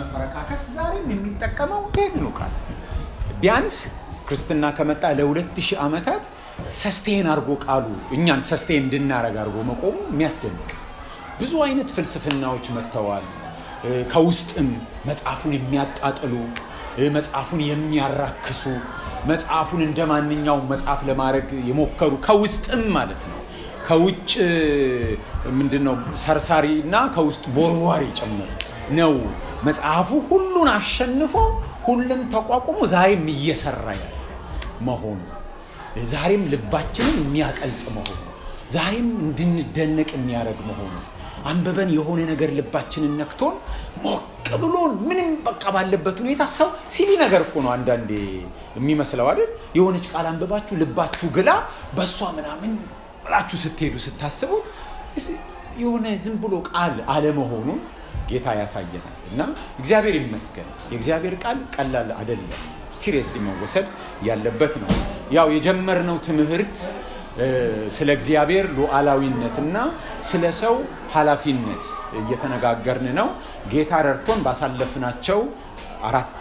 ለመፈረካከስ ዛሬም የሚጠቀመው ይህንኑ ቃል ቢያንስ ክርስትና ከመጣ ለሁለት ሺህ ዓመታት ሰስቴን አድርጎ ቃሉ እኛን ሰስቴን እንድናረግ አድርጎ መቆሙ የሚያስደንቅ ብዙ አይነት ፍልስፍናዎች መጥተዋል። ከውስጥም መጽሐፉን የሚያጣጥሉ መጽሐፉን የሚያራክሱ መጽሐፉን እንደ ማንኛውም መጽሐፍ ለማድረግ የሞከሩ ከውስጥም ማለት ነው ከውጭ ምንድነው ሰርሳሪ እና ከውስጥ ቦርቧሪ ጭምር ነው። መጽሐፉ ሁሉን አሸንፎ ሁሉን ተቋቁሞ ዛሬም እየሰራ ያለ መሆኑ ዛሬም ልባችንን የሚያቀልጥ መሆኑ ዛሬም እንድንደነቅ የሚያደርግ መሆኑ አንበበን የሆነ ነገር ልባችንን ነክቶን ሞቅ ብሎን ምንም በቃ ባለበት ሁኔታ ሰው ሲሊ ነገር እኮ ነው አንዳንዴ የሚመስለው አይደል? የሆነች ቃል አንብባችሁ ልባችሁ ግላ በእሷ ምናምን ብላችሁ ስትሄዱ ስታስቡት የሆነ ዝም ብሎ ቃል አለመሆኑን ጌታ ያሳየናል እና እግዚአብሔር ይመስገን። የእግዚአብሔር ቃል ቀላል አይደለም፣ ሲሪየስሊ መወሰድ ያለበት ነው። ያው የጀመርነው ትምህርት ስለ እግዚአብሔር ሉዓላዊነትና ስለ ሰው ኃላፊነት እየተነጋገርን ነው። ጌታ ረድቶን ባሳለፍናቸው አራት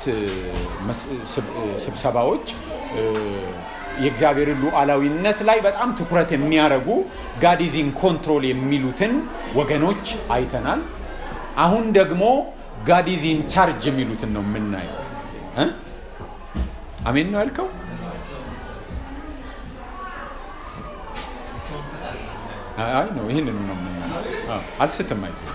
ስብሰባዎች የእግዚአብሔርን ሉዓላዊነት ላይ በጣም ትኩረት የሚያደርጉ ጋዲዚን ኮንትሮል የሚሉትን ወገኖች አይተናል። አሁን ደግሞ ጋዲዚን ቻርጅ የሚሉትን ነው የምናየው። አሜን ነው ያልከው? አይ ነው ይህንን ነው የምናየው። አልስትም፣ አይዞህ።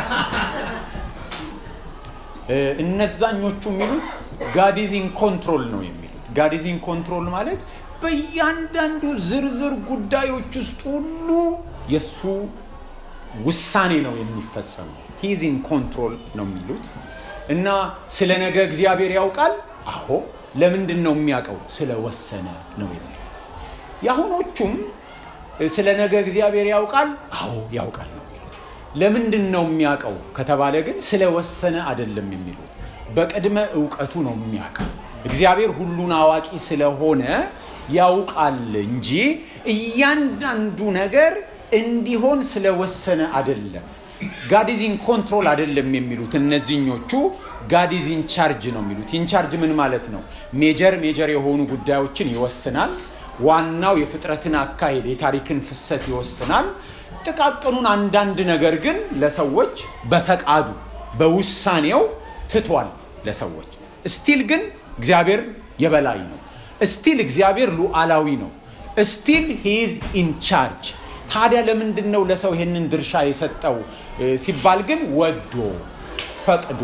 እነዛኞቹ የሚሉት ጋዲዚን ኮንትሮል ነው የሚሉት። ጋዲዚን ኮንትሮል ማለት በእያንዳንዱ ዝርዝር ጉዳዮች ውስጥ ሁሉ የእሱ ውሳኔ ነው የሚፈጸመው። ሂዚን ኮንትሮል ነው የሚሉት እና ስለ ነገ እግዚአብሔር ያውቃል። አዎ ለምንድን ነው የሚያውቀው? ስለወሰነ ነው የሚሉት። የአሁኖቹም ስለ ነገ እግዚአብሔር ያውቃል። አዎ ያውቃል ነው የሚሉት። ለምንድን ነው የሚያውቀው ከተባለ ግን ስለወሰነ አይደለም የሚሉት። በቅድመ እውቀቱ ነው የሚያውቀው። እግዚአብሔር ሁሉን አዋቂ ስለሆነ ያውቃል እንጂ እያንዳንዱ ነገር እንዲሆን ስለወሰነ አይደለም። ጋዲዚን ኮንትሮል አይደለም የሚሉት እነዚህኞቹ ጋዲዚን ቻርጅ ነው የሚሉት። ኢንቻርጅ ምን ማለት ነው? ሜጀር ሜጀር የሆኑ ጉዳዮችን ይወስናል። ዋናው የፍጥረትን አካሄድ የታሪክን ፍሰት ይወስናል። ጥቃቅኑን አንዳንድ ነገር ግን ለሰዎች በፈቃዱ በውሳኔው ትቷል ለሰዎች። እስቲል ግን እግዚአብሔር የበላይ ነው። እስቲል እግዚአብሔር ሉዓላዊ ነው። እስቲል ሂዝ ኢንቻርጅ። ታዲያ ለምንድን ነው ለሰው ይህንን ድርሻ የሰጠው ሲባል ግን ወዶ ፈቅዶ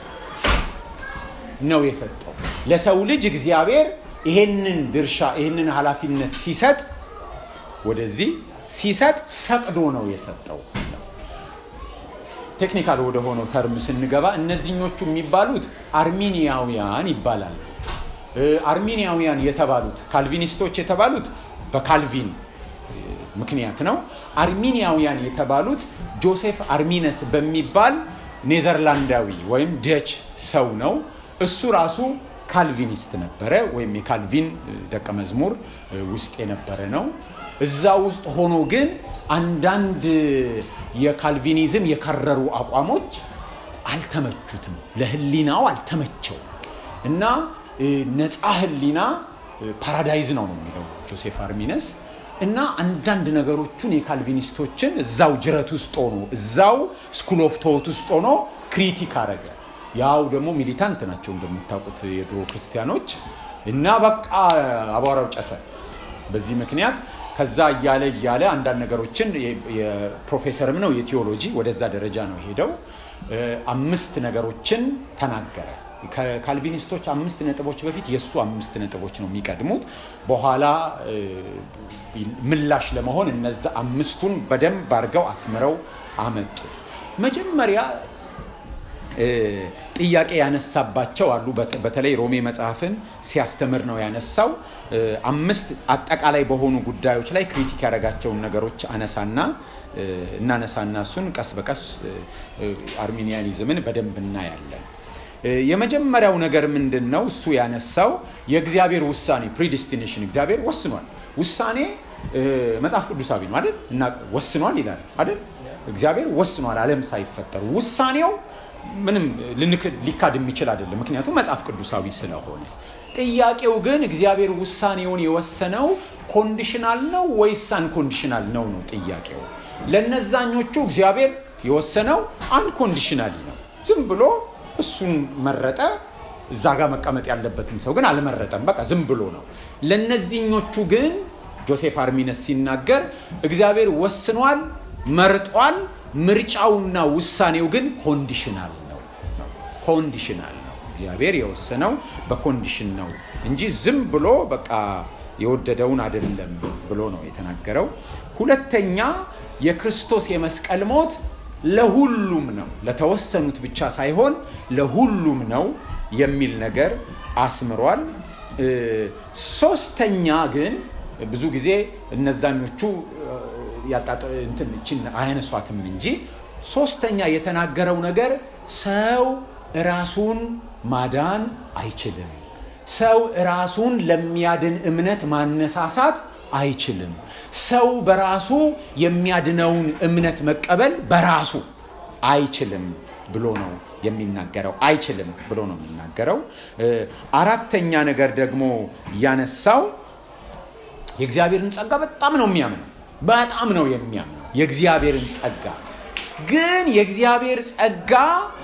ነው የሰጠው። ለሰው ልጅ እግዚአብሔር ይሄንን ድርሻ ይሄንን ኃላፊነት ሲሰጥ ወደዚህ ሲሰጥ ፈቅዶ ነው የሰጠው። ቴክኒካል ወደ ሆነው ተርም ስንገባ እነዚህኞቹ የሚባሉት አርሚኒያውያን ይባላሉ። አርሚኒያውያን የተባሉት ካልቪኒስቶች የተባሉት በካልቪን ምክንያት ነው። አርሚኒያውያን የተባሉት ጆሴፍ አርሚነስ በሚባል ኔዘርላንዳዊ ወይም ደች ሰው ነው። እሱ ራሱ ካልቪኒስት ነበረ፣ ወይም የካልቪን ደቀ መዝሙር ውስጥ የነበረ ነው። እዛ ውስጥ ሆኖ ግን አንዳንድ የካልቪኒዝም የከረሩ አቋሞች አልተመቹትም፣ ለህሊናው አልተመቸው እና ነፃ ህሊና ፓራዳይዝ ነው ነው የሚለው ጆሴፍ አርሚነስ እና አንዳንድ ነገሮቹን የካልቪኒስቶችን እዛው ጅረት ውስጥ ሆኖ እዛው ስኩል ኦፍ ቶት ውስጥ ሆኖ ክሪቲክ አረገ። ያው ደግሞ ሚሊታንት ናቸው እንደምታውቁት የድሮ ክርስቲያኖች እና በቃ አቧራው ጨሰ። በዚህ ምክንያት ከዛ እያለ እያለ አንዳንድ ነገሮችን የፕሮፌሰርም ነው የቴዎሎጂ ወደዛ ደረጃ ነው ሄደው አምስት ነገሮችን ተናገረ። ከካልቪኒስቶች አምስት ነጥቦች በፊት የእሱ አምስት ነጥቦች ነው የሚቀድሙት። በኋላ ምላሽ ለመሆን እነዛ አምስቱን በደንብ አድርገው አስምረው አመጡት። መጀመሪያ ጥያቄ ያነሳባቸው አሉ። በተለይ ሮሜ መጽሐፍን ሲያስተምር ነው ያነሳው። አምስት አጠቃላይ በሆኑ ጉዳዮች ላይ ክሪቲክ ያደረጋቸውን ነገሮች አነሳና እናነሳና እሱን ቀስ በቀስ አርሚኒያኒዝምን በደንብ እናያለን። የመጀመሪያው ነገር ምንድን ነው? እሱ ያነሳው የእግዚአብሔር ውሳኔ ፕሪዲስቲኔሽን፣ እግዚአብሔር ወስኗል። ውሳኔ መጽሐፍ ቅዱሳዊ ነው አይደል? እና ወስኗል ይላል አይደል? እግዚአብሔር ወስኗል ዓለም ሳይፈጠሩ ውሳኔው ምንም ሊካድ የሚችል አይደለም፣ ምክንያቱም መጽሐፍ ቅዱሳዊ ስለሆነ። ጥያቄው ግን እግዚአብሔር ውሳኔውን የወሰነው ኮንዲሽናል ነው ወይስ አንኮንዲሽናል ነው ነው ጥያቄው። ለነዛኞቹ እግዚአብሔር የወሰነው አንኮንዲሽናል ነው። ዝም ብሎ እሱን መረጠ። እዛ ጋር መቀመጥ ያለበትን ሰው ግን አልመረጠም። በቃ ዝም ብሎ ነው። ለነዚህኞቹ ግን ጆሴፍ አርሚነስ ሲናገር እግዚአብሔር ወስኗል፣ መርጧል። ምርጫውና ውሳኔው ግን ኮንዲሽናል ነው። ኮንዲሽናል ነው። እግዚአብሔር የወሰነው በኮንዲሽን ነው እንጂ ዝም ብሎ በቃ የወደደውን አይደለም ብሎ ነው የተናገረው። ሁለተኛ የክርስቶስ የመስቀል ሞት ለሁሉም ነው፣ ለተወሰኑት ብቻ ሳይሆን ለሁሉም ነው የሚል ነገር አስምሯል። ሶስተኛ ግን ብዙ ጊዜ እነዛኞቹ ያጣችን አያነሷትም እንጂ ሶስተኛ የተናገረው ነገር ሰው ራሱን ማዳን አይችልም። ሰው ራሱን ለሚያድን እምነት ማነሳሳት አይችልም። ሰው በራሱ የሚያድነውን እምነት መቀበል በራሱ አይችልም ብሎ ነው የሚናገረው። አይችልም ብሎ ነው የሚናገረው። አራተኛ ነገር ደግሞ ያነሳው የእግዚአብሔርን ጸጋ በጣም ነው የሚያምነው። በጣም ነው የሚያምነው የእግዚአብሔርን ጸጋ። ግን የእግዚአብሔር ጸጋ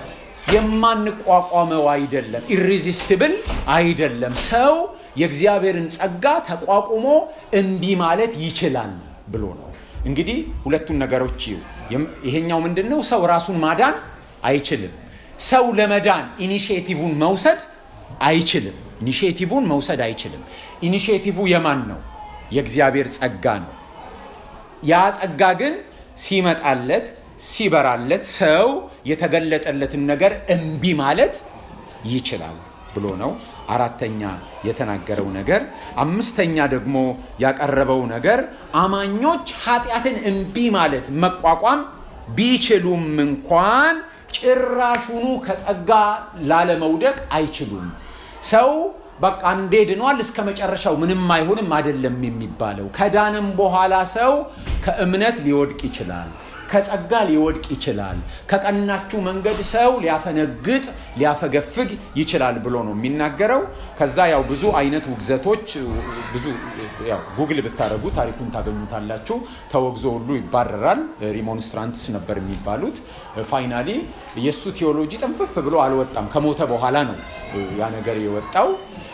የማንቋቋመው አይደለም፣ ኢሬዚስትብል አይደለም። ሰው የእግዚአብሔርን ጸጋ ተቋቁሞ እምቢ ማለት ይችላል ብሎ ነው። እንግዲህ ሁለቱን ነገሮች ይሄኛው ምንድን ነው? ሰው ራሱን ማዳን አይችልም። ሰው ለመዳን ኢኒሽቲቭን መውሰድ አይችልም። ኢኒሽቲቭን መውሰድ አይችልም። ኢኒሽቲቭ የማን ነው? የእግዚአብሔር ጸጋ ነው። ያ ጸጋ ግን ሲመጣለት ሲበራለት ሰው የተገለጠለትን ነገር እምቢ ማለት ይችላል ብሎ ነው አራተኛ የተናገረው ነገር። አምስተኛ ደግሞ ያቀረበው ነገር አማኞች ኃጢአትን እምቢ ማለት መቋቋም ቢችሉም እንኳን ጭራሹኑ ከጸጋ ላለመውደቅ አይችሉም። ሰው በቃ እንዴ ድኗል እስከ መጨረሻው ምንም አይሆንም አይደለም የሚባለው። ከዳንም በኋላ ሰው ከእምነት ሊወድቅ ይችላል፣ ከጸጋ ሊወድቅ ይችላል። ከቀናችሁ መንገድ ሰው ሊያፈነግጥ ሊያፈገፍግ ይችላል ብሎ ነው የሚናገረው። ከዛ ያው ብዙ አይነት ውግዘቶች ብዙ ያው ጉግል ብታደረጉ ታሪኩን ታገኙታላችሁ። ተወግዞ ሁሉ ይባረራል። ሪሞንስትራንትስ ነበር የሚባሉት። ፋይናሊ የእሱ ቴዎሎጂ ጥንፍፍ ብሎ አልወጣም። ከሞተ በኋላ ነው ያ ነገር የወጣው።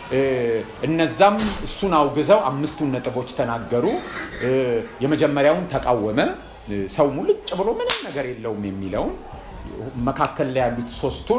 እነዛም እሱን አውግዘው አምስቱን ነጥቦች ተናገሩ። የመጀመሪያውን ተቃወመ። ሰው ሙልጭ ብሎ ምንም ነገር የለውም የሚለውን መካከል ላይ ያሉት ሶስቱን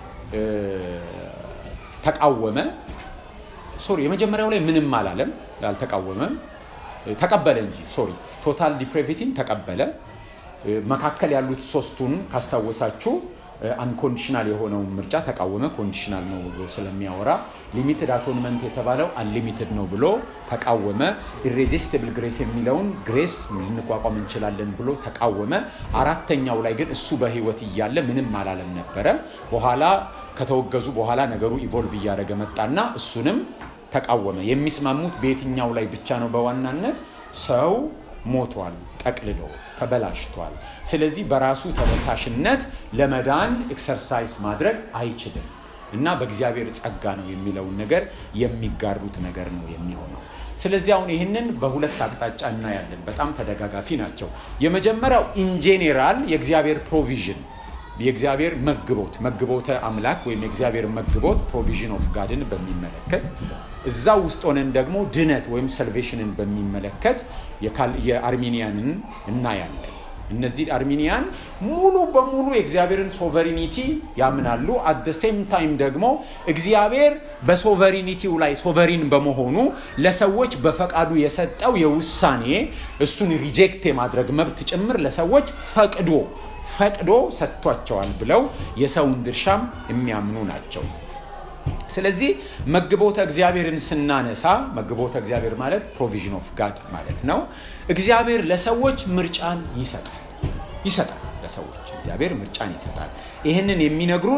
ተቃወመ። ሶሪ የመጀመሪያው ላይ ምንም አላለም፣ አልተቃወመም፣ ተቀበለ እንጂ ሶሪ ቶታል ዲፕሬቪቲን ተቀበለ። መካከል ያሉት ሶስቱን ካስታወሳችሁ አንኮንዲሽናል የሆነውን ምርጫ ተቃወመ። ኮንዲሽናል ነው ብሎ ስለሚያወራ ሊሚትድ አቶንመንት የተባለው አንሊሚትድ ነው ብሎ ተቃወመ። ኢሬዚስቲብል ግሬስ የሚለውን ግሬስ ልንቋቋም እንችላለን ብሎ ተቃወመ። አራተኛው ላይ ግን እሱ በህይወት እያለ ምንም አላለም ነበረ። በኋላ ከተወገዙ በኋላ ነገሩ ኢቮልቭ እያደረገ መጣና እሱንም ተቃወመ። የሚስማሙት በየትኛው ላይ ብቻ ነው? በዋናነት ሰው ሞቷል፣ ጠቅልሎ ተበላሽቷል። ስለዚህ በራሱ ተነሳሽነት ለመዳን ኤክሰርሳይዝ ማድረግ አይችልም እና በእግዚአብሔር ጸጋ ነው የሚለውን ነገር የሚጋሩት ነገር ነው የሚሆነው። ስለዚህ አሁን ይህንን በሁለት አቅጣጫ እናያለን። በጣም ተደጋጋፊ ናቸው። የመጀመሪያው ኢንጄኔራል የእግዚአብሔር ፕሮቪዥን የእግዚአብሔር መግቦት መግቦተ አምላክ ወይም የእግዚአብሔር መግቦት ፕሮቪዥን ኦፍ ጋድን በሚመለከት እዛ ውስጥ ሆነን ደግሞ ድነት ወይም ሰልቬሽንን በሚመለከት የአርሜኒያንን እናያለን። እነዚህ አርሜኒያን ሙሉ በሙሉ የእግዚአብሔርን ሶቨሪኒቲ ያምናሉ። አት ደ ሴም ታይም ደግሞ እግዚአብሔር በሶቨሪኒቲው ላይ ሶቨሪን በመሆኑ ለሰዎች በፈቃዱ የሰጠው የውሳኔ እሱን ሪጀክት የማድረግ መብት ጭምር ለሰዎች ፈቅዶ ፈቅዶ ሰጥቷቸዋል ብለው የሰውን ድርሻም የሚያምኑ ናቸው። ስለዚህ መግቦተ እግዚአብሔርን ስናነሳ መግቦተ እግዚአብሔር ማለት ፕሮቪዥን ኦፍ ጋድ ማለት ነው። እግዚአብሔር ለሰዎች ምርጫን ይሰጣል ይሰጣል ለሰዎች እግዚአብሔር ምርጫን ይሰጣል። ይህንን የሚነግሩን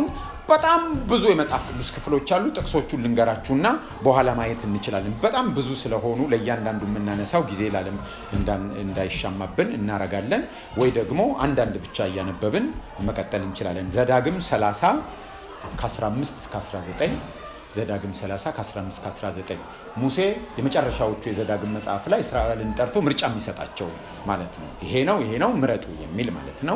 በጣም ብዙ የመጽሐፍ ቅዱስ ክፍሎች አሉ። ጥቅሶቹን ልንገራችሁና በኋላ ማየት እንችላለን። በጣም ብዙ ስለሆኑ ለእያንዳንዱ የምናነሳው ጊዜ ላለም እንዳይሻማብን እናረጋለን፣ ወይ ደግሞ አንዳንድ ብቻ እያነበብን መቀጠል እንችላለን። ዘዳግም 30 ከ15 እስከ 19 ዘዳግም 30 ከ15 እስከ 19 ሙሴ የመጨረሻዎቹ የዘዳግም መጽሐፍ ላይ እስራኤልን ጠርቶ ምርጫ የሚሰጣቸው ማለት ነው። ይሄ ነው ይሄ ነው ምረጡ የሚል ማለት ነው።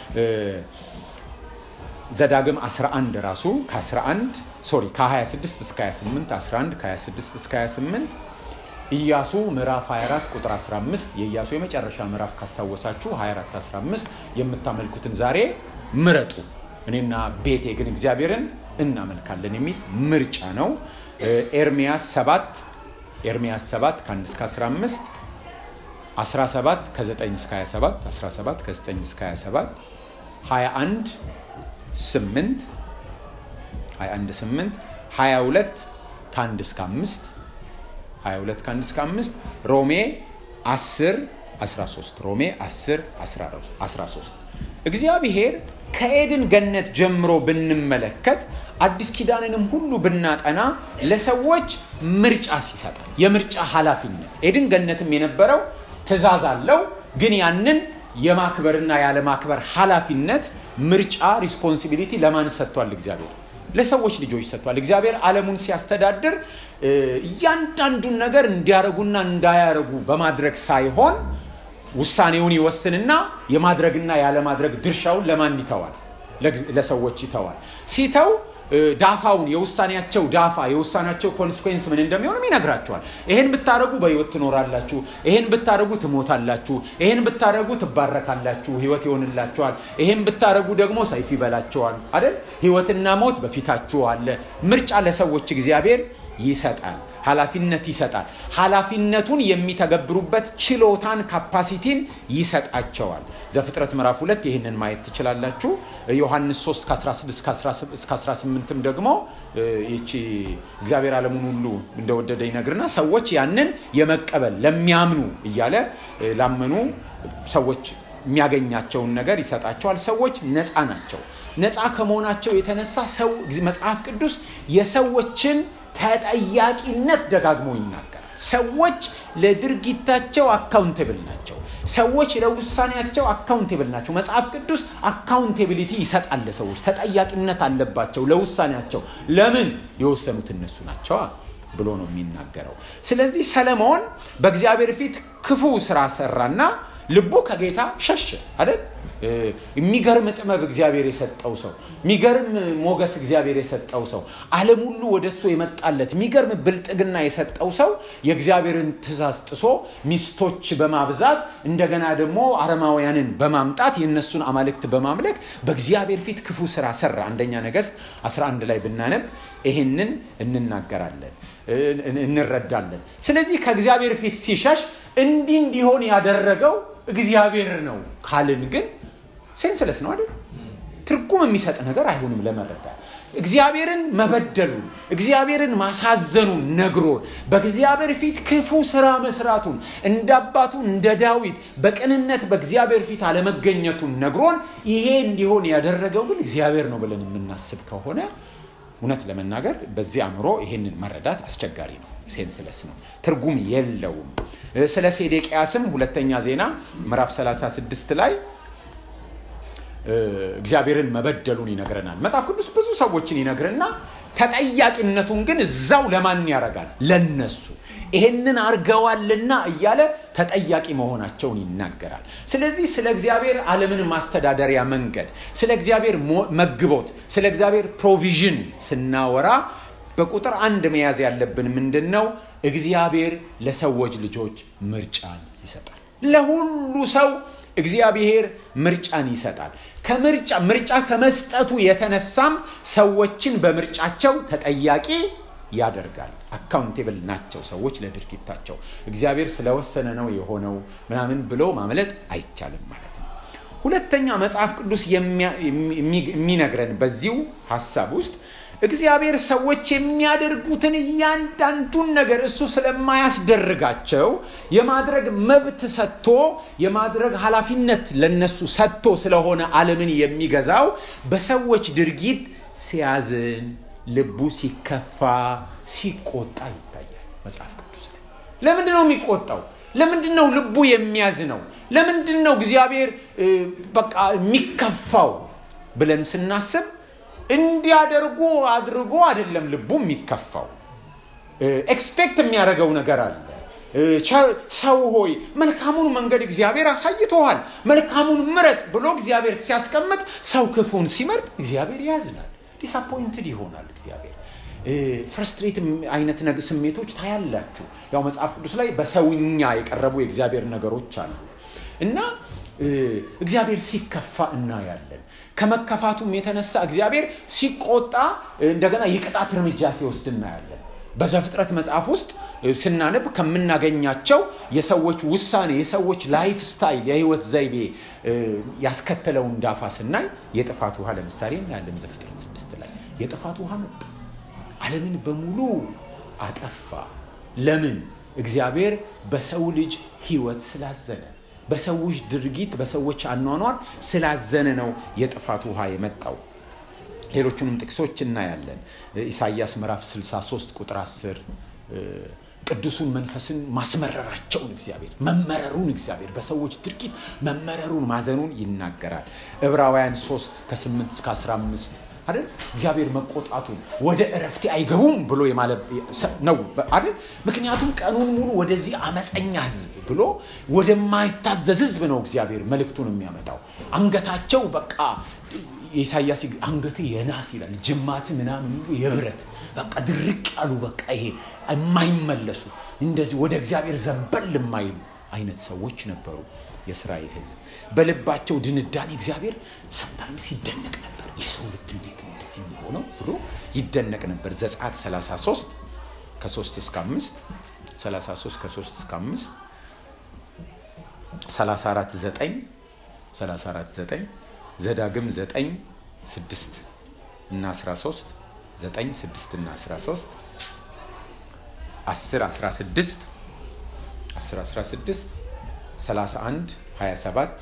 ዘዳግም 11 ራሱ ከ11 ሶሪ ከ26 እስከ 28 11 ከ26 እስከ 28 ኢያሱ ምዕራፍ 24 ቁጥር 15 የኢያሱ የመጨረሻ ምዕራፍ ካስታወሳችሁ 24 15 የምታመልኩትን ዛሬ ምረጡ እኔና ቤቴ ግን እግዚአብሔርን እናመልካለን የሚል ምርጫ ነው። ኤርሚያስ 7 ኤርሚያስ 7 ከ1 እስከ 15 17 ከ9 እስከ 27 17 ከ9 እስከ 27 21 8 21 8 22 ከ1 እስከ 5 22 ከ1 እስከ 5 ሮሜ 10 13 ሮሜ 10 13 እግዚአብሔር ከኤድን ገነት ጀምሮ ብንመለከት አዲስ ኪዳንንም ሁሉ ብናጠና ለሰዎች ምርጫ ይሰጣል። የምርጫ ኃላፊነት ኤድን ገነትም የነበረው ትእዛዝ አለው፣ ግን ያንን የማክበርና ያለማክበር ኃላፊነት ምርጫ ሪስፖንሲቢሊቲ ለማን ሰጥቷል? እግዚአብሔር ለሰዎች ልጆች ሰጥቷል። እግዚአብሔር ዓለሙን ሲያስተዳድር እያንዳንዱን ነገር እንዲያረጉና እንዳያረጉ በማድረግ ሳይሆን ውሳኔውን ይወስንና የማድረግና ያለማድረግ ድርሻውን ለማን ይተዋል? ለሰዎች ይተዋል። ሲተው ዳፋውን የውሳኔያቸው ዳፋ የውሳኔያቸው ኮንስኮንስ ምን እንደሚሆንም ይነግራቸዋል። ይሄን ብታደረጉ በህይወት ትኖራላችሁ፣ ይሄን ብታደረጉ ትሞታላችሁ፣ ይሄን ብታደረጉ ትባረካላችሁ፣ ህይወት ይሆንላችኋል፣ ይሄን ብታደረጉ ደግሞ ሰይፍ ይበላቸዋል አይደል? ህይወትና ሞት በፊታችሁ አለ። ምርጫ ለሰዎች እግዚአብሔር ይሰጣል፣ ኃላፊነት ይሰጣል። ኃላፊነቱን የሚተገብሩበት ችሎታን ካፓሲቲን ይሰጣቸዋል። ዘፍጥረት ምዕራፍ ሁለት ይህንን ማየት ትችላላችሁ። ዮሐንስ 3 ከ16 እስከ 18ም ደግሞ ይቺ እግዚአብሔር ዓለሙን ሁሉ እንደወደደ ይነግርና ሰዎች ያንን የመቀበል ለሚያምኑ እያለ ላመኑ ሰዎች የሚያገኛቸውን ነገር ይሰጣቸዋል። ሰዎች ነፃ ናቸው። ነፃ ከመሆናቸው የተነሳ ሰው መጽሐፍ ቅዱስ የሰዎችን ተጠያቂነት ደጋግሞ ይናገራል። ሰዎች ለድርጊታቸው አካውንቴብል ናቸው። ሰዎች ለውሳኔያቸው አካውንቴብል ናቸው። መጽሐፍ ቅዱስ አካውንቴቢሊቲ ይሰጣል። ለሰዎች ተጠያቂነት አለባቸው ለውሳኔያቸው። ለምን የወሰኑት እነሱ ናቸዋ ብሎ ነው የሚናገረው። ስለዚህ ሰለሞን በእግዚአብሔር ፊት ክፉ ስራ ሰራና ልቡ ከጌታ ሸሸ አይደል? የሚገርም ጥበብ እግዚአብሔር የሰጠው ሰው፣ የሚገርም ሞገስ እግዚአብሔር የሰጠው ሰው፣ ዓለም ሁሉ ወደ እሱ የመጣለት የሚገርም ብልጥግና የሰጠው ሰው የእግዚአብሔርን ትእዛዝ ጥሶ ሚስቶች በማብዛት እንደገና ደግሞ አረማውያንን በማምጣት የእነሱን አማልክት በማምለክ በእግዚአብሔር ፊት ክፉ ስራ ሰራ። አንደኛ ነገሥት 11 ላይ ብናነብ ይህንን እንናገራለን፣ እንረዳለን። ስለዚህ ከእግዚአብሔር ፊት ሲሸሽ እንዲህ እንዲሆን ያደረገው እግዚአብሔር ነው ካልን ግን ሴንስለስ ነው አይደል? ትርጉም የሚሰጥ ነገር አይሆንም ለመረዳት። እግዚአብሔርን መበደሉን እግዚአብሔርን ማሳዘኑን ነግሮን በእግዚአብሔር ፊት ክፉ ስራ መስራቱን እንደ አባቱ እንደ ዳዊት በቅንነት በእግዚአብሔር ፊት አለመገኘቱን ነግሮን ይሄ እንዲሆን ያደረገው ግን እግዚአብሔር ነው ብለን የምናስብ ከሆነ እውነት ለመናገር በዚህ አእምሮ ይሄንን መረዳት አስቸጋሪ ነው። ሴንስለስ ነው፣ ትርጉም የለውም። ስለ ሴዴቅያስም ሁለተኛ ዜና ምዕራፍ 36 ላይ እግዚአብሔርን መበደሉን ይነግረናል። መጽሐፍ ቅዱስ ብዙ ሰዎችን ይነግርና ተጠያቂነቱን ግን እዛው ለማን ያደርጋል? ለነሱ ይሄንን አርገዋልና እያለ ተጠያቂ መሆናቸውን ይናገራል። ስለዚህ ስለ እግዚአብሔር ዓለምን ማስተዳደሪያ መንገድ፣ ስለ እግዚአብሔር መግቦት፣ ስለ እግዚአብሔር ፕሮቪዥን ስናወራ በቁጥር አንድ መያዝ ያለብን ምንድን ነው? እግዚአብሔር ለሰዎች ልጆች ምርጫን ይሰጣል። ለሁሉ ሰው እግዚአብሔር ምርጫን ይሰጣል። ከምርጫ ምርጫ ከመስጠቱ የተነሳም ሰዎችን በምርጫቸው ተጠያቂ ያደርጋል። አካውንቴብል ናቸው ሰዎች ለድርጊታቸው። እግዚአብሔር ስለወሰነ ነው የሆነው ምናምን ብሎ ማምለጥ አይቻልም ማለት ነው። ሁለተኛ መጽሐፍ ቅዱስ የሚነግረን በዚሁ ሀሳብ ውስጥ እግዚአብሔር ሰዎች የሚያደርጉትን እያንዳንዱን ነገር እሱ ስለማያስደርጋቸው የማድረግ መብት ሰጥቶ የማድረግ ኃላፊነት ለነሱ ሰጥቶ ስለሆነ ዓለምን የሚገዛው በሰዎች ድርጊት ሲያዝን፣ ልቡ ሲከፋ፣ ሲቆጣ ይታያል መጽሐፍ ቅዱስ ላይ። ለምንድን ነው የሚቆጣው? ለምንድን ነው ልቡ የሚያዝነው? ለምንድን ነው እግዚአብሔር በቃ የሚከፋው ብለን ስናስብ እንዲያደርጉ አድርጎ አይደለም ልቡ የሚከፋው። ኤክስፔክት የሚያደርገው ነገር አለ። ሰው ሆይ መልካሙን መንገድ እግዚአብሔር አሳይተዋል፣ መልካሙን ምረጥ ብሎ እግዚአብሔር ሲያስቀምጥ፣ ሰው ክፉን ሲመርጥ እግዚአብሔር ያዝናል፣ ዲስአፖይንትድ ይሆናል እግዚአብሔር ፍርስትሬት አይነት ስሜቶች ታያላችሁ። ያው መጽሐፍ ቅዱስ ላይ በሰውኛ የቀረቡ የእግዚአብሔር ነገሮች አሉ እና እግዚአብሔር ሲከፋ እናያለን። ከመከፋቱም የተነሳ እግዚአብሔር ሲቆጣ እንደገና የቅጣት እርምጃ ሲወስድ እናያለን። በዘፍጥረት መጽሐፍ ውስጥ ስናነብ ከምናገኛቸው የሰዎች ውሳኔ፣ የሰዎች ላይፍ ስታይል፣ የህይወት ዘይቤ ያስከተለውን ዳፋ ስናይ የጥፋት ውሃ ለምሳሌ እናያለን። ዘፍጥረት ስድስት ላይ የጥፋት ውሃ መጣ፣ ዓለምን በሙሉ አጠፋ። ለምን? እግዚአብሔር በሰው ልጅ ህይወት ስላዘነ በሰዎች ድርጊት በሰዎች አኗኗር ስላዘነ ነው የጥፋት ውሃ የመጣው። ሌሎቹንም ጥቅሶች እናያለን። ኢሳይያስ ምዕራፍ 63 ቁጥር 10 ቅዱሱን መንፈስን ማስመረራቸውን እግዚአብሔር መመረሩን እግዚአብሔር በሰዎች ድርጊት መመረሩን ማዘኑን ይናገራል። ዕብራውያን 3 ከ8 እስከ 15 አይደል እግዚአብሔር መቆጣቱን ወደ እረፍቴ አይገቡም ብሎ ነው አይደል ምክንያቱም ቀኑን ሙሉ ወደዚህ አመፀኛ ህዝብ ብሎ ወደማይታዘዝ ህዝብ ነው እግዚአብሔር መልእክቱን የሚያመጣው አንገታቸው በቃ የኢሳያስ አንገት የናስ ይላል ጅማት ምናምን የብረት በቃ ድርቅ ያሉ በቃ ይሄ የማይመለሱ እንደዚህ ወደ እግዚአብሔር ዘንበል የማይሉ አይነት ሰዎች ነበሩ የእስራኤል ህዝብ በልባቸው ድንዳኔ እግዚአብሔር ሰምታይምስ ይደነቅ ነበር የሰው ልብ እንዴት ነው እንደዚህ የሚሆነው ብሎ ይደነቅ ነበር ዘጸአት 33 ከ3 እስከ 5 33 ከ3 እስከ 5 34 9 34 9 ዘዳግም 9 6 እና 13 9 6 እና 13 10 16 10 16 31 27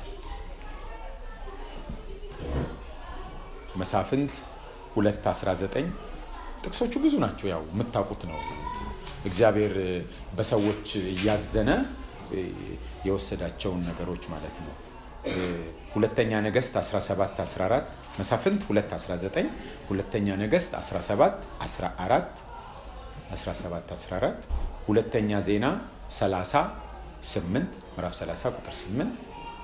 መሳፍንት 2 19 ጥቅሶቹ ብዙ ናቸው። ያው የምታውቁት ነው። እግዚአብሔር በሰዎች እያዘነ የወሰዳቸውን ነገሮች ማለት ነው። ሁለተኛ ነገስት 17 14 መሳፍንት 2 19 ሁለተኛ ነገስት 17 14 17 14 ሁለተኛ ዜና 30 8 ምዕራፍ 30 ቁጥር 8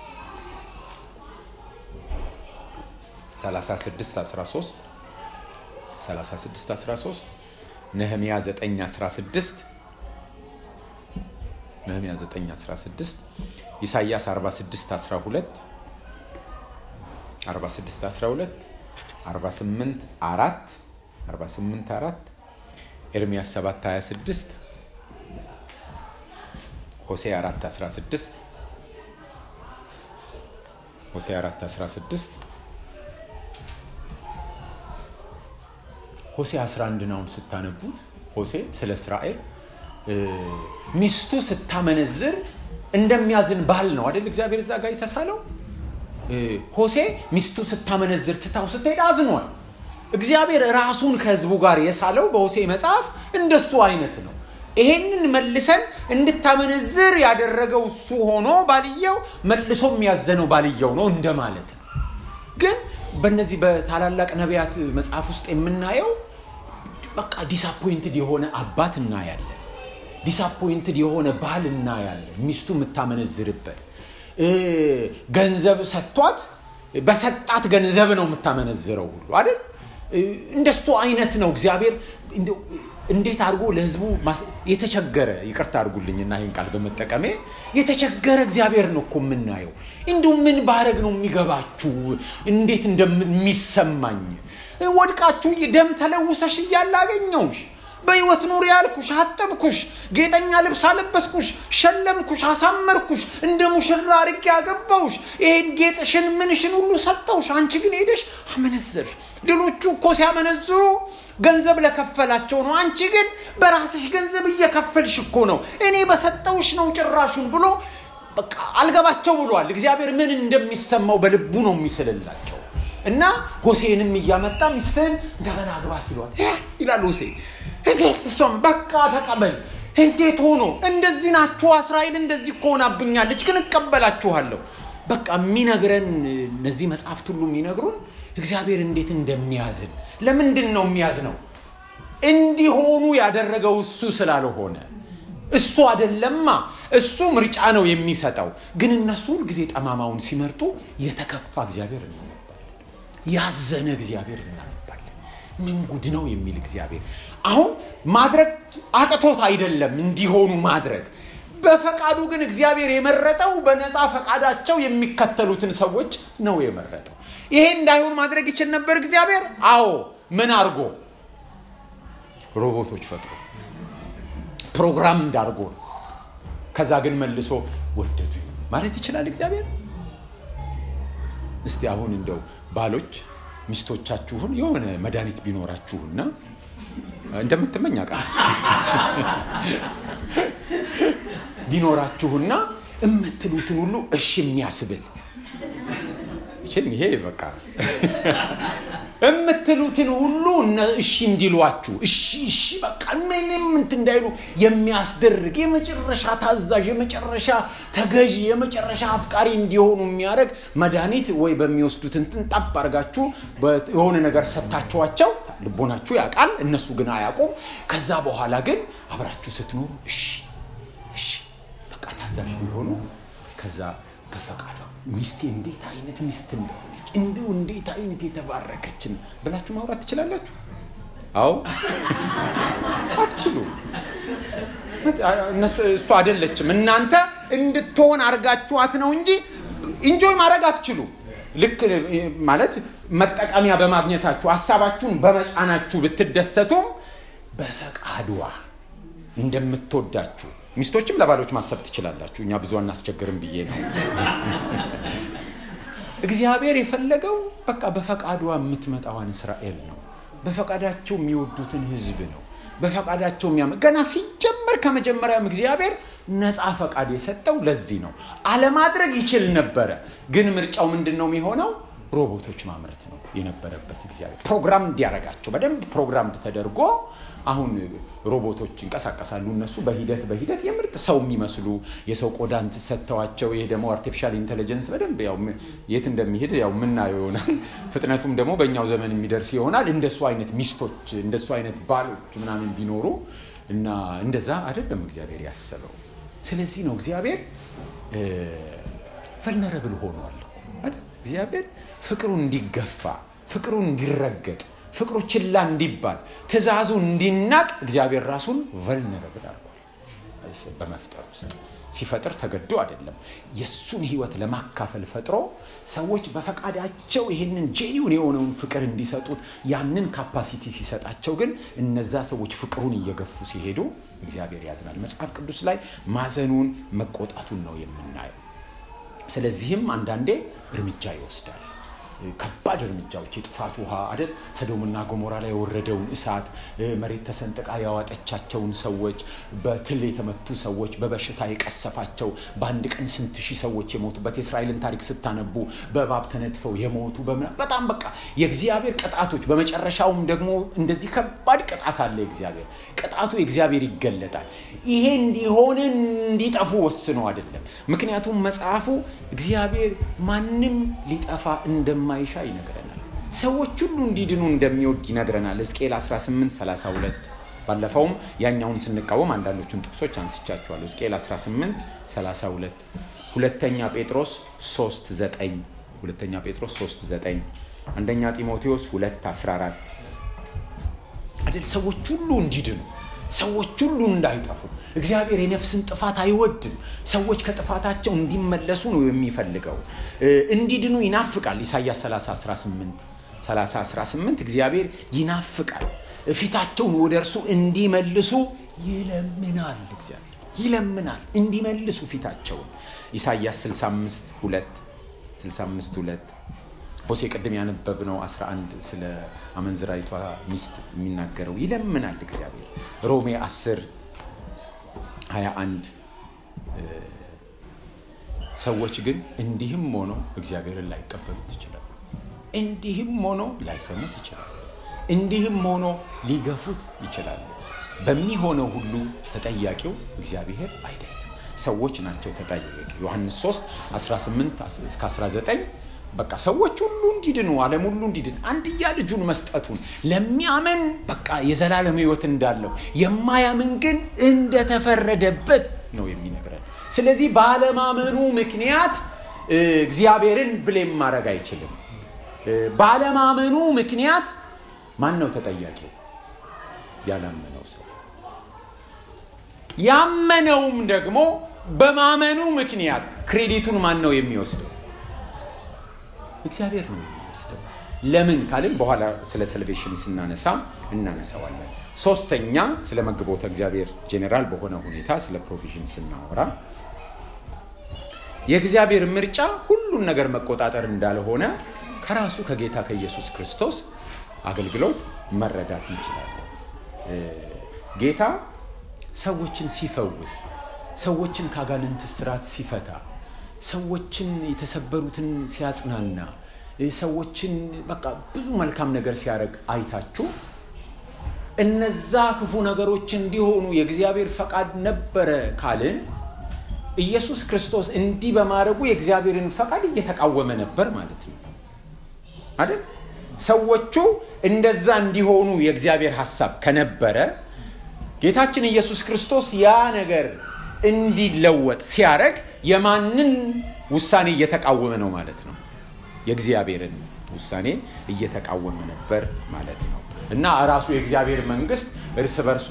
36 13 36 13 ነህምያ 9 16 ነህምያ 9 16 ኢሳይያስ 46 12 46 12 48 4 48 4 ኤርሚያስ 7 26 ሆሴ 4 16 ሆሴ 4 16 ሆሴ 11 ናውን ስታነቡት ሆሴ ስለ እስራኤል ሚስቱ ስታመነዝር እንደሚያዝን ባል ነው አይደል እግዚአብሔር እዛ ጋር የተሳለው ሆሴ ሚስቱ ስታመነዝር ትታው ስትሄድ አዝኗል እግዚአብሔር ራሱን ከህዝቡ ጋር የሳለው በሆሴ መጽሐፍ እንደሱ አይነት ነው ይሄንን መልሰን እንድታመነዝር ያደረገው እሱ ሆኖ ባልየው መልሶ የሚያዘነው ባልየው ነው እንደማለት ነው ግን በእነዚህ በታላላቅ ነቢያት መጽሐፍ ውስጥ የምናየው በቃ ዲስአፖይንትድ የሆነ አባት እናያለን ዲስአፖይንትድ የሆነ ባል እናያለን ሚስቱ የምታመነዝርበት ገንዘብ ሰጥቷት በሰጣት ገንዘብ ነው የምታመነዝረው ሁሉ አይደል እንደሱ አይነት ነው እግዚአብሔር እንዴት አድርጎ ለህዝቡ የተቸገረ ይቅርታ አድርጉልኝና ይህን ቃል በመጠቀሜ የተቸገረ እግዚአብሔር ነው እኮ የምናየው እንዲሁ ምን ባረግ ነው የሚገባችሁ እንዴት እንደሚሰማኝ ወድቃችሁ ደም ተለውሰሽ እያለ አገኘውሽ በህይወት ኑር ያልኩሽ አጠብኩሽ ጌጠኛ ልብስ አለበስኩሽ ሸለምኩሽ አሳመርኩሽ እንደ ሙሽራ አርጌ ያገባውሽ ይሄን ጌጥሽን ምንሽን ሁሉ ሰጠውሽ አንቺ ግን ሄደሽ አመነዘርሽ ሌሎቹ እኮ ሲያመነዝሩ ገንዘብ ለከፈላቸው ነው አንቺ ግን በራስሽ ገንዘብ እየከፈልሽ እኮ ነው እኔ በሰጠውሽ ነው ጭራሹን ብሎ በቃ አልገባቸው ብሏል እግዚአብሔር ምን እንደሚሰማው በልቡ ነው የሚስልላቸው እና ሆሴንም እያመጣ ሚስትህን እንደገና አግባት ይለዋል ይላል ሆሴ እንዴት እሷም በቃ ተቀበል እንዴት ሆኖ እንደዚህ ናችሁ እስራኤል እንደዚህ እኮ ሆናብኛለች ግን እቀበላችኋለሁ በቃ የሚነግረን እነዚህ መጽሐፍት ሁሉ የሚነግሩን እግዚአብሔር እንዴት እንደሚያዝን ለምንድን ነው የሚያዝነው እንዲሆኑ ያደረገው እሱ ስላልሆነ እሱ አደለማ እሱ ምርጫ ነው የሚሰጠው ግን እነሱ ሁልጊዜ ጠማማውን ሲመርጡ የተከፋ እግዚአብሔር እናነባለን ያዘነ እግዚአብሔር እናነባለን ምን ጉድ ነው የሚል እግዚአብሔር አሁን ማድረግ አቅቶት አይደለም እንዲሆኑ ማድረግ በፈቃዱ ግን እግዚአብሔር የመረጠው በነፃ ፈቃዳቸው የሚከተሉትን ሰዎች ነው የመረጠው ይሄ እንዳይሆን ማድረግ ይችል ነበር እግዚአብሔር አዎ ምን አድርጎ ሮቦቶች ፈጥሮ ፕሮግራም እንዳርጎ ነው ከዛ ግን መልሶ ወደዱ ማለት ይችላል እግዚአብሔር እስቲ አሁን እንደው ባሎች ሚስቶቻችሁን የሆነ መድኃኒት ቢኖራችሁና እንደምትመኝ ቃል ቢኖራችሁና የምትሉትን ሁሉ እሺ የሚያስብል እሺም ይሄ በቃ የምትሉትን ሁሉ እሺ እንዲሏችሁ እሺ እሺ በቃ ምንም እንት እንዳይሉ የሚያስደርግ የመጨረሻ ታዛዥ የመጨረሻ ተገዢ የመጨረሻ አፍቃሪ እንዲሆኑ የሚያደርግ መድኃኒት ወይ በሚወስዱት እንትን ጠብ አድርጋችሁ የሆነ ነገር ሰታችኋቸው ልቦናችሁ ያውቃል እነሱ ግን አያውቁም ከዛ በኋላ ግን አብራችሁ ስትኖሩ እሺ እሺ በቃ ታዛዥ ቢሆኑ ከዛ በፈቃዷ ሚስቴ እንዴት አይነት ሚስት እንደሆነች እንዲሁ እንዴት አይነት የተባረከችን ብላችሁ ማውራት ትችላላችሁ አዎ አትችሉ እሱ አይደለችም እናንተ እንድትሆን አርጋችኋት ነው እንጂ እንጆይ ማድረግ አትችሉ ልክ ማለት መጠቀሚያ በማግኘታችሁ ሀሳባችሁን በመጫናችሁ ብትደሰቱም በፈቃዷ እንደምትወዳችሁ ሚስቶችም ለባሎች ማሰብ ትችላላችሁ እኛ ብዙ አናስቸግርም ብዬ ነው እግዚአብሔር የፈለገው በቃ በፈቃዷ የምትመጣዋን እስራኤል ነው በፈቃዳቸው የሚወዱትን ህዝብ ነው በፈቃዳቸው የሚያመ ገና ሲጀመር ከመጀመሪያም እግዚአብሔር ነፃ ፈቃድ የሰጠው ለዚህ ነው አለማድረግ ይችል ነበረ ግን ምርጫው ምንድን ነው የሚሆነው ሮቦቶች ማምረት ነው የነበረበት እግዚአብሔር ፕሮግራም እንዲያረጋቸው በደንብ ፕሮግራም ተደርጎ አሁን ሮቦቶች ይንቀሳቀሳሉ እነሱ በሂደት በሂደት የምርጥ ሰው የሚመስሉ የሰው ቆዳ ሰጥተዋቸው ይሄ ደግሞ አርቲፊሻል ኢንቴሊጀንስ በደንብ ያው የት እንደሚሄድ ያው ምናየው ይሆናል ፍጥነቱም ደግሞ በእኛው ዘመን የሚደርስ ይሆናል እንደሱ አይነት ሚስቶች እንደሱ አይነት ባሎች ምናምን ቢኖሩ እና እንደዛ አይደለም እግዚአብሔር ያሰበው ስለዚህ ነው እግዚአብሔር ቨልነረብል ሆኗል እግዚአብሔር ፍቅሩ እንዲገፋ ፍቅሩ እንዲረገጥ ፍቅሩ ችላ እንዲባል ትእዛዙ እንዲናቅ እግዚአብሔር ራሱን ቨልነረብል አድርጓል በመፍጠር ውስጥ ሲፈጥር ተገዶ አይደለም የእሱን ህይወት ለማካፈል ፈጥሮ ሰዎች በፈቃዳቸው ይህንን ጄኒውን የሆነውን ፍቅር እንዲሰጡት ያንን ካፓሲቲ ሲሰጣቸው ግን እነዛ ሰዎች ፍቅሩን እየገፉ ሲሄዱ እግዚአብሔር ያዝናል መጽሐፍ ቅዱስ ላይ ማዘኑን መቆጣቱን ነው የምናየው ስለዚህም አንዳንዴ እርምጃ ይወስዳል ከባድ እርምጃዎች የጥፋት ውሃ አይደል ሰዶምና ጎሞራ ላይ የወረደውን እሳት መሬት ተሰንጥቃ ያዋጠቻቸውን ሰዎች በትል የተመቱ ሰዎች በበሽታ የቀሰፋቸው በአንድ ቀን ስንት ሺህ ሰዎች የሞቱበት የእስራኤልን ታሪክ ስታነቡ በእባብ ተነድፈው የሞቱ በጣም በቃ የእግዚአብሔር ቅጣቶች በመጨረሻውም ደግሞ እንደዚህ ከባድ ቅጣት አለ የእግዚአብሔር ቅጣቱ የእግዚአብሔር ይገለጣል ይሄ እንዲሆን እንዲጠፉ ወስኖ አይደለም ምክንያቱም መጽሐፉ እግዚአብሔር ማንም ሊጠፋ እንደማ እንደማይሻ ይነግረናል ሰዎች ሁሉ እንዲድኑ እንደሚወድ ይነግረናል ሕዝቅኤል 18 32 ባለፈውም ያኛውን ስንቃወም አንዳንዶቹን ጥቅሶች አንስቻቸዋለሁ ሕዝቅኤል 18 32 ሁለተኛ ጴጥሮስ 3 9 ሁለተኛ ጴጥሮስ 3 9 አንደኛ ጢሞቴዎስ 2 14 አይደል ሰዎች ሁሉ እንዲድኑ ሰዎች ሁሉ እንዳይጠፉ እግዚአብሔር የነፍስን ጥፋት አይወድም ሰዎች ከጥፋታቸው እንዲመለሱ ነው የሚፈልገው እንዲድኑ ይናፍቃል ኢሳያስ 30 18 እግዚአብሔር ይናፍቃል ፊታቸውን ወደ እርሱ እንዲመልሱ ይለምናል እግዚአብሔር ይለምናል እንዲመልሱ ፊታቸውን ኢሳያስ 65 2 65 2 ሆሴ ቅድም ያነበብነው 11 ስለ አመንዝራይቷ ሚስት የሚናገረው ይለምናል እግዚአብሔር ሮሜ 10 21 ሰዎች ግን እንዲህም ሆነው እግዚአብሔርን ላይቀበሉት ይችላሉ እንዲህም ሆኖ ላይሰሙት ይችላሉ። እንዲህም ሆኖ ሊገፉት ይችላሉ። በሚሆነው ሁሉ ተጠያቂው እግዚአብሔር አይደለም፣ ሰዎች ናቸው ተጠያቂ። ዮሐንስ 3 18 እስከ 19 በቃ ሰዎች ሁሉ እንዲድኑ ዓለም ሁሉ እንዲድን አንድያ ልጁን መስጠቱን ለሚያምን በቃ የዘላለም ሕይወት እንዳለው የማያምን ግን እንደተፈረደበት ነው የሚነግረን። ስለዚህ ባለማመኑ ምክንያት እግዚአብሔርን ብሌም ማድረግ አይችልም። ባለማመኑ ምክንያት ማን ነው ተጠያቂው? ያላመነው ሰው። ያመነውም ደግሞ በማመኑ ምክንያት ክሬዲቱን ማን ነው የሚወስደው? እግዚአብሔር ነው የሚወስደው። ለምን ካልን በኋላ ስለ ሰልቬሽን ስናነሳ እናነሳዋለን። ሶስተኛ ስለ መግቦተ እግዚአብሔር ጄኔራል በሆነ ሁኔታ ስለ ፕሮቪዥን ስናወራ የእግዚአብሔር ምርጫ ሁሉን ነገር መቆጣጠር እንዳልሆነ ከራሱ ከጌታ ከኢየሱስ ክርስቶስ አገልግሎት መረዳት እንችላለን። ጌታ ሰዎችን ሲፈውስ፣ ሰዎችን ከአጋንንት ስራት ሲፈታ፣ ሰዎችን የተሰበሩትን ሲያጽናና፣ ሰዎችን በቃ ብዙ መልካም ነገር ሲያደርግ አይታችሁ እነዛ ክፉ ነገሮች እንዲሆኑ የእግዚአብሔር ፈቃድ ነበረ ካልን ኢየሱስ ክርስቶስ እንዲህ በማድረጉ የእግዚአብሔርን ፈቃድ እየተቃወመ ነበር ማለት ነው አይደል? ሰዎቹ እንደዛ እንዲሆኑ የእግዚአብሔር ሐሳብ ከነበረ ጌታችን ኢየሱስ ክርስቶስ ያ ነገር እንዲለወጥ ሲያደርግ የማንን ውሳኔ እየተቃወመ ነው ማለት ነው? የእግዚአብሔርን ውሳኔ እየተቃወመ ነበር ማለት ነው። እና ራሱ የእግዚአብሔር መንግስት እርስ በርሷ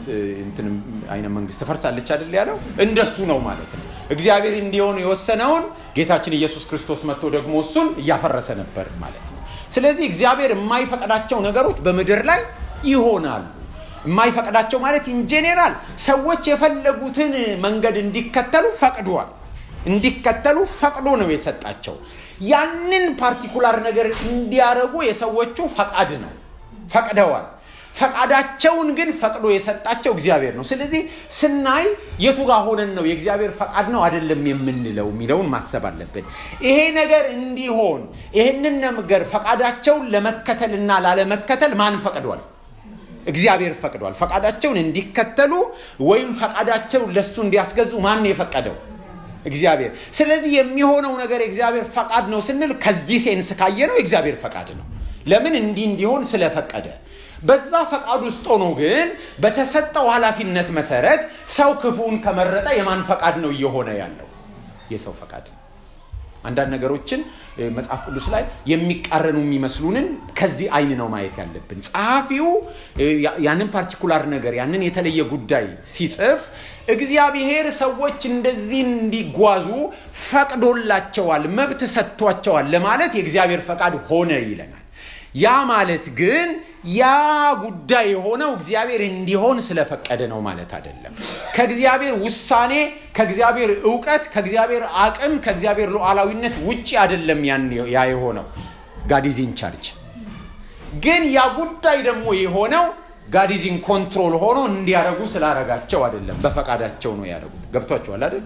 አይነት መንግስት ትፈርሳለች አይደል ያለው እንደሱ ነው ማለት ነው። እግዚአብሔር እንዲሆን የወሰነውን ጌታችን ኢየሱስ ክርስቶስ መጥቶ ደግሞ እሱን እያፈረሰ ነበር ማለት ነው። ስለዚህ እግዚአብሔር የማይፈቅዳቸው ነገሮች በምድር ላይ ይሆናሉ። የማይፈቅዳቸው ማለት ኢንጄኔራል ሰዎች የፈለጉትን መንገድ እንዲከተሉ ፈቅዷል። እንዲከተሉ ፈቅዶ ነው የሰጣቸው። ያንን ፓርቲኩላር ነገር እንዲያደርጉ የሰዎቹ ፈቃድ ነው ፈቅደዋል። ፈቃዳቸውን ግን ፈቅዶ የሰጣቸው እግዚአብሔር ነው። ስለዚህ ስናይ የቱ ጋር ሆነን ነው የእግዚአብሔር ፈቃድ ነው አይደለም የምንለው የሚለውን ማሰብ አለብን። ይሄ ነገር እንዲሆን ይህንን ነገር ፈቃዳቸውን ለመከተልና ላለመከተል ማን ፈቅዷል? እግዚአብሔር ፈቅዷል። ፈቃዳቸውን እንዲከተሉ ወይም ፈቃዳቸውን ለሱ እንዲያስገዙ ማን የፈቀደው? እግዚአብሔር። ስለዚህ የሚሆነው ነገር የእግዚአብሔር ፈቃድ ነው ስንል ከዚህ ሴንስ ካየ ነው የእግዚአብሔር ፈቃድ ነው። ለምን እንዲህ እንዲሆን ስለፈቀደ። በዛ ፈቃድ ውስጥ ሆኖ ግን በተሰጠው ኃላፊነት መሰረት ሰው ክፉን ከመረጠ የማን ፈቃድ ነው እየሆነ ያለው? የሰው ፈቃድ ነው። አንዳንድ ነገሮችን መጽሐፍ ቅዱስ ላይ የሚቃረኑ የሚመስሉንን ከዚህ አይን ነው ማየት ያለብን። ጸሐፊው ያንን ፓርቲኩላር ነገር ያንን የተለየ ጉዳይ ሲጽፍ እግዚአብሔር ሰዎች እንደዚህ እንዲጓዙ ፈቅዶላቸዋል፣ መብት ሰጥቷቸዋል ለማለት የእግዚአብሔር ፈቃድ ሆነ ይለናል። ያ ማለት ግን ያ ጉዳይ የሆነው እግዚአብሔር እንዲሆን ስለፈቀደ ነው ማለት አይደለም። ከእግዚአብሔር ውሳኔ፣ ከእግዚአብሔር እውቀት፣ ከእግዚአብሔር አቅም፣ ከእግዚአብሔር ሉዓላዊነት ውጭ አይደለም ያ የሆነው ጋዲዚን ቻርጅ። ግን ያ ጉዳይ ደግሞ የሆነው ጋዲዚን ኮንትሮል ሆኖ እንዲያደርጉ ስላረጋቸው አይደለም፣ በፈቃዳቸው ነው ያደረጉት። ገብቷቸዋል አይደል?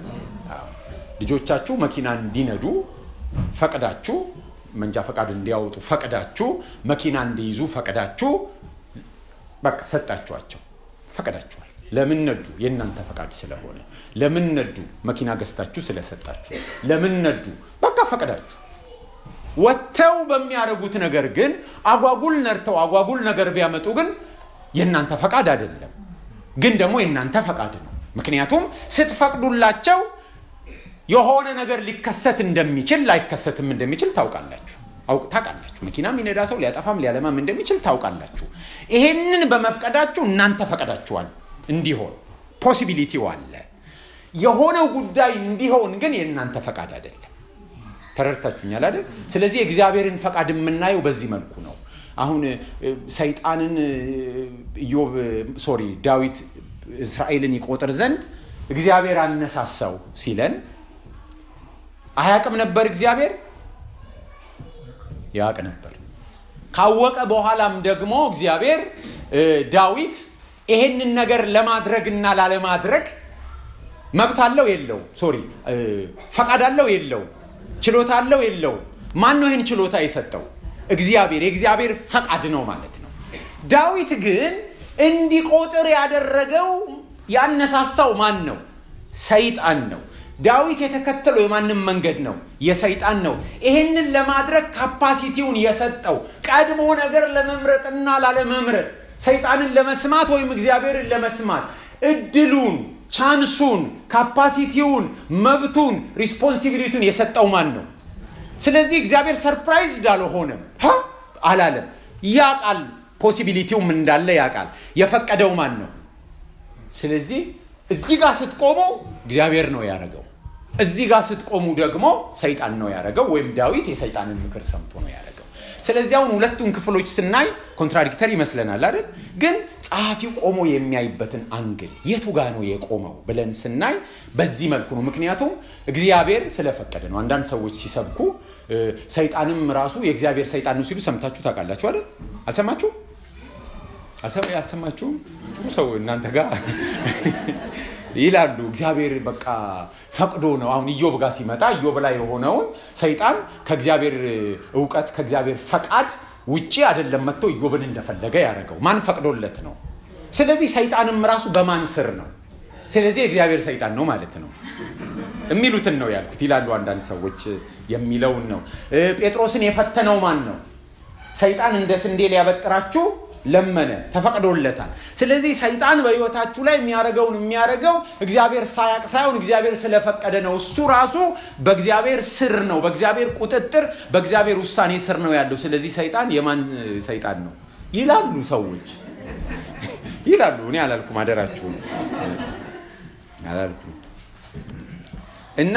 ልጆቻችሁ መኪና እንዲነዱ ፈቅዳችሁ መንጃ ፈቃድ እንዲያወጡ ፈቅዳችሁ መኪና እንዲይዙ ፈቅዳችሁ በቃ ሰጣችኋቸው፣ ፈቅዳችኋል። ለምን ነዱ? የእናንተ ፈቃድ ስለሆነ። ለምን ነዱ? መኪና ገዝታችሁ ስለሰጣችሁ። ለምን ነዱ? በቃ ፈቅዳችሁ። ወጥተው በሚያደርጉት ነገር ግን አጓጉል ነድተው አጓጉል ነገር ቢያመጡ ግን የእናንተ ፈቃድ አይደለም፣ ግን ደግሞ የእናንተ ፈቃድ ነው። ምክንያቱም ስትፈቅዱላቸው የሆነ ነገር ሊከሰት እንደሚችል ላይከሰትም እንደሚችል ታውቃላችሁ ታውቃላችሁ። መኪና የሚነዳ ሰው ሊያጠፋም ሊያለማም እንደሚችል ታውቃላችሁ። ይሄንን በመፍቀዳችሁ እናንተ ፈቀዳችኋል እንዲሆን ፖሲቢሊቲው አለ። የሆነው ጉዳይ እንዲሆን ግን የእናንተ ፈቃድ አይደለም። ተረድታችሁኛል አይደል? ስለዚህ የእግዚአብሔርን ፈቃድ የምናየው በዚህ መልኩ ነው። አሁን ሰይጣንን ኢዮብ ሶሪ ዳዊት እስራኤልን ይቆጥር ዘንድ እግዚአብሔር አነሳሳው ሲለን አያቅም ነበር እግዚአብሔር ያቅ ነበር። ካወቀ በኋላም ደግሞ እግዚአብሔር ዳዊት ይሄንን ነገር ለማድረግና ላለማድረግ መብት አለው የለው? ሶሪ ፈቃድ አለው የለው? ችሎታ አለው የለው? ማን ነው ይህን ችሎታ የሰጠው? እግዚአብሔር የእግዚአብሔር ፈቃድ ነው ማለት ነው። ዳዊት ግን እንዲቆጥር ያደረገው ያነሳሳው ማን ነው? ሰይጣን ነው። ዳዊት የተከተለው የማንም መንገድ ነው? የሰይጣን ነው። ይሄንን ለማድረግ ካፓሲቲውን የሰጠው ቀድሞ ነገር ለመምረጥና ላለመምረጥ ሰይጣንን ለመስማት ወይም እግዚአብሔርን ለመስማት እድሉን፣ ቻንሱን፣ ካፓሲቲውን፣ መብቱን፣ ሪስፖንሲቢሊቲውን የሰጠው ማን ነው? ስለዚህ እግዚአብሔር ሰርፕራይዝድ አልሆነም አላለም። ያቃል፣ ፖሲቢሊቲውም እንዳለ ያቃል። የፈቀደው ማን ነው? ስለዚህ እዚህ ጋር ስትቆሙ እግዚአብሔር ነው ያደረገው። እዚህ ጋር ስትቆሙ ደግሞ ሰይጣን ነው ያደረገው፣ ወይም ዳዊት የሰይጣንን ምክር ሰምቶ ነው ያደረገው። ስለዚህ አሁን ሁለቱን ክፍሎች ስናይ ኮንትራዲክተር ይመስለናል አይደል? ግን ጸሐፊው ቆሞ የሚያይበትን አንግል የቱ ጋ ነው የቆመው ብለን ስናይ በዚህ መልኩ ነው። ምክንያቱም እግዚአብሔር ስለፈቀደ ነው። አንዳንድ ሰዎች ሲሰብኩ ሰይጣንም ራሱ የእግዚአብሔር ሰይጣን ነው ሲሉ ሰምታችሁ ታውቃላችሁ አይደል? አልሰማችሁ አልሰማችሁም? ጥሩ ሰው እናንተ ጋር ይላሉ። እግዚአብሔር በቃ ፈቅዶ ነው። አሁን ኢዮብ ጋር ሲመጣ ኢዮብ ላይ የሆነውን ሰይጣን ከእግዚአብሔር እውቀት ከእግዚአብሔር ፈቃድ ውጪ አይደለም መጥቶ ኢዮብን እንደፈለገ ያደረገው ማን ፈቅዶለት ነው። ስለዚህ ሰይጣንም ራሱ በማን ስር ነው? ስለዚህ እግዚአብሔር ሰይጣን ነው ማለት ነው የሚሉትን ነው ያልኩት ይላሉ አንዳንድ ሰዎች የሚለውን ነው። ጴጥሮስን የፈተነው ማን ነው? ሰይጣን እንደ ስንዴ ሊያበጥራችሁ ለመነ፣ ተፈቅዶለታል። ስለዚህ ሰይጣን በህይወታችሁ ላይ የሚያደርገውን የሚያደርገው እግዚአብሔር ሳያቅ ሳይሆን እግዚአብሔር ስለፈቀደ ነው። እሱ ራሱ በእግዚአብሔር ስር ነው፣ በእግዚአብሔር ቁጥጥር፣ በእግዚአብሔር ውሳኔ ስር ነው ያለው። ስለዚህ ሰይጣን የማን ሰይጣን ነው ይላሉ ሰዎች ይላሉ። እኔ አላልኩም፣ አደራችሁን አላልኩም። እና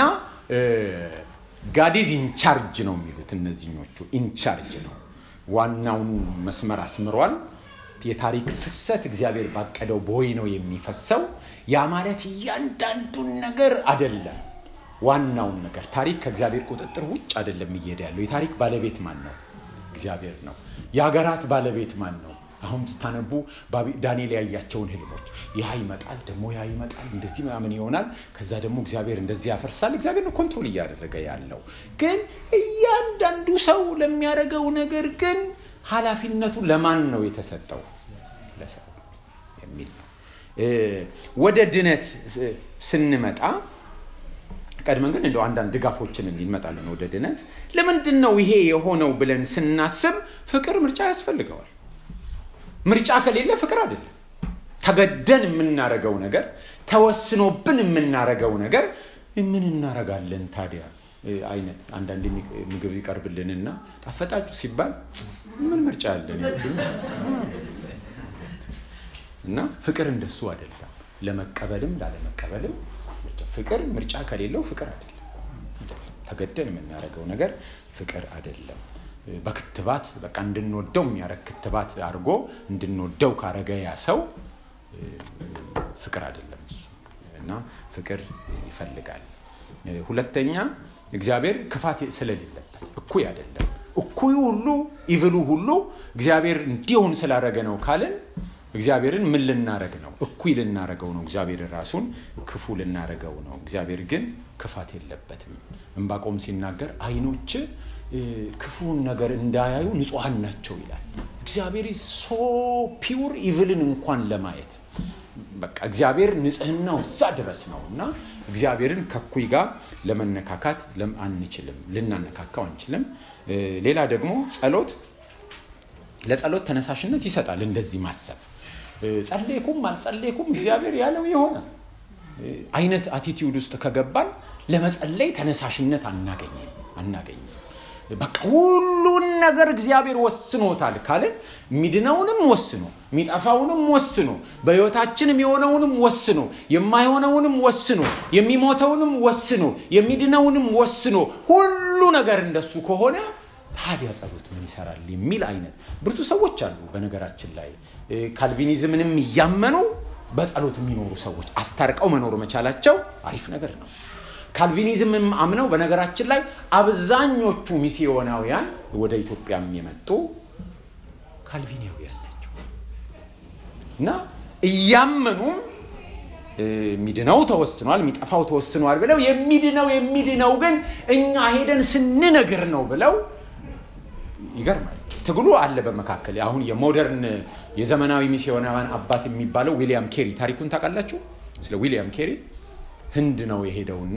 ጋዲዝ ኢንቻርጅ ነው የሚሉት እነዚህኞቹ። ኢንቻርጅ ነው ዋናውን መስመር አስምሯል። የታሪክ ፍሰት እግዚአብሔር ባቀደው ቦይ ነው የሚፈሰው። ያ ማለት እያንዳንዱን ነገር አደለም። ዋናውን ነገር ታሪክ ከእግዚአብሔር ቁጥጥር ውጭ አደለም እየሄደ ያለው። የታሪክ ባለቤት ማን ነው? እግዚአብሔር ነው። የሀገራት ባለቤት ማን ነው? አሁን ስታነቡ ዳንኤል ያያቸውን ህልሞች ያ ይመጣል፣ ደግሞ ያ ይመጣል፣ እንደዚህ ምናምን ይሆናል። ከዛ ደግሞ እግዚአብሔር እንደዚህ ያፈርሳል። እግዚአብሔር ነው ኮንትሮል እያደረገ ያለው። ግን እያንዳንዱ ሰው ለሚያደርገው ነገር ግን ኃላፊነቱ ለማን ነው የተሰጠው? ለሰው የሚል ነው። ወደ ድነት ስንመጣ ቀድመን ግን እንደው አንዳንድ ድጋፎችን እንመጣለን። ወደ ድነት ለምንድን ነው ይሄ የሆነው ብለን ስናስብ ፍቅር ምርጫ ያስፈልገዋል። ምርጫ ከሌለ ፍቅር አይደለም። ተገደን የምናረገው ነገር ተወስኖብን የምናረገው ነገር ምን እናረጋለን ታዲያ አይነት አንዳንድ ምግብ ይቀርብልንና ጣፈጣችሁ ሲባል ምን ምርጫ ያለን እና ፍቅር እንደሱ አይደለም። ለመቀበልም ላለመቀበልም ፍቅር ምርጫ ከሌለው ፍቅር አይደለም። ተገደን የምናደርገው ነገር ፍቅር አይደለም። በክትባት በቃ እንድንወደው የሚያደርግ ክትባት አድርጎ እንድንወደው ካረገ ያ ሰው ፍቅር አይደለም እሱ እና ፍቅር ይፈልጋል። ሁለተኛ እግዚአብሔር ክፋት ስለሌለበት እኩይ አይደለም። እኩዩ ሁሉ ኢቭሉ ሁሉ እግዚአብሔር እንዲሆን ስላረገ ነው ካልን እግዚአብሔርን ምን ልናረግ ነው? እኩይ ልናረገው ነው። እግዚአብሔር ራሱን ክፉ ልናረገው ነው። እግዚአብሔር ግን ክፋት የለበትም። እንባቆም ሲናገር አይኖች ክፉን ነገር እንዳያዩ ንጹሐን ናቸው ይላል። እግዚአብሔር ሶ ፒውር ኢቭልን እንኳን ለማየት በቃ እግዚአብሔር ንጽህናው እዛ ድረስ ነው እና እግዚአብሔርን ከኩይ ጋር ለመነካካት አንችልም፣ ልናነካካው አንችልም። ሌላ ደግሞ ጸሎት ለጸሎት ተነሳሽነት ይሰጣል። እንደዚህ ማሰብ ጸሌኩም አልጸሌኩም እግዚአብሔር ያለው ይሆናል አይነት አቲቲዩድ ውስጥ ከገባን ለመጸለይ ተነሳሽነት አናገኝም አናገኝም። በቃ ሁሉን ነገር እግዚአብሔር ወስኖታል ካልን የሚድነውንም ወስኖ የሚጠፋውንም ወስኖ በሕይወታችንም የሆነውንም ወስኖ የማይሆነውንም ወስኖ የሚሞተውንም ወስኖ የሚድነውንም ወስኖ ሁሉ ነገር እንደሱ ከሆነ ታዲያ ጸሎት ምን ይሰራል የሚል አይነት ብርቱ ሰዎች አሉ። በነገራችን ላይ ካልቪኒዝምንም እያመኑ በጸሎት የሚኖሩ ሰዎች አስታርቀው መኖር መቻላቸው አሪፍ ነገር ነው። ካልቪኒዝምም አምነው በነገራችን ላይ አብዛኞቹ ሚስዮናውያን ወደ ኢትዮጵያም የመጡ ካልቪኒያውያን ናቸው እና እያመኑም የሚድነው ተወስኗል፣ የሚጠፋው ተወስኗል ብለው የሚድነው የሚድነው ግን እኛ ሄደን ስንነግር ነው ብለው ይገርማል። ትግሉ አለ በመካከል አሁን የሞደርን የዘመናዊ ሚስዮናውያን አባት የሚባለው ዊሊያም ኬሪ ታሪኩን ታውቃላችሁ ስለ ዊሊያም ኬሪ ህንድ ነው የሄደውና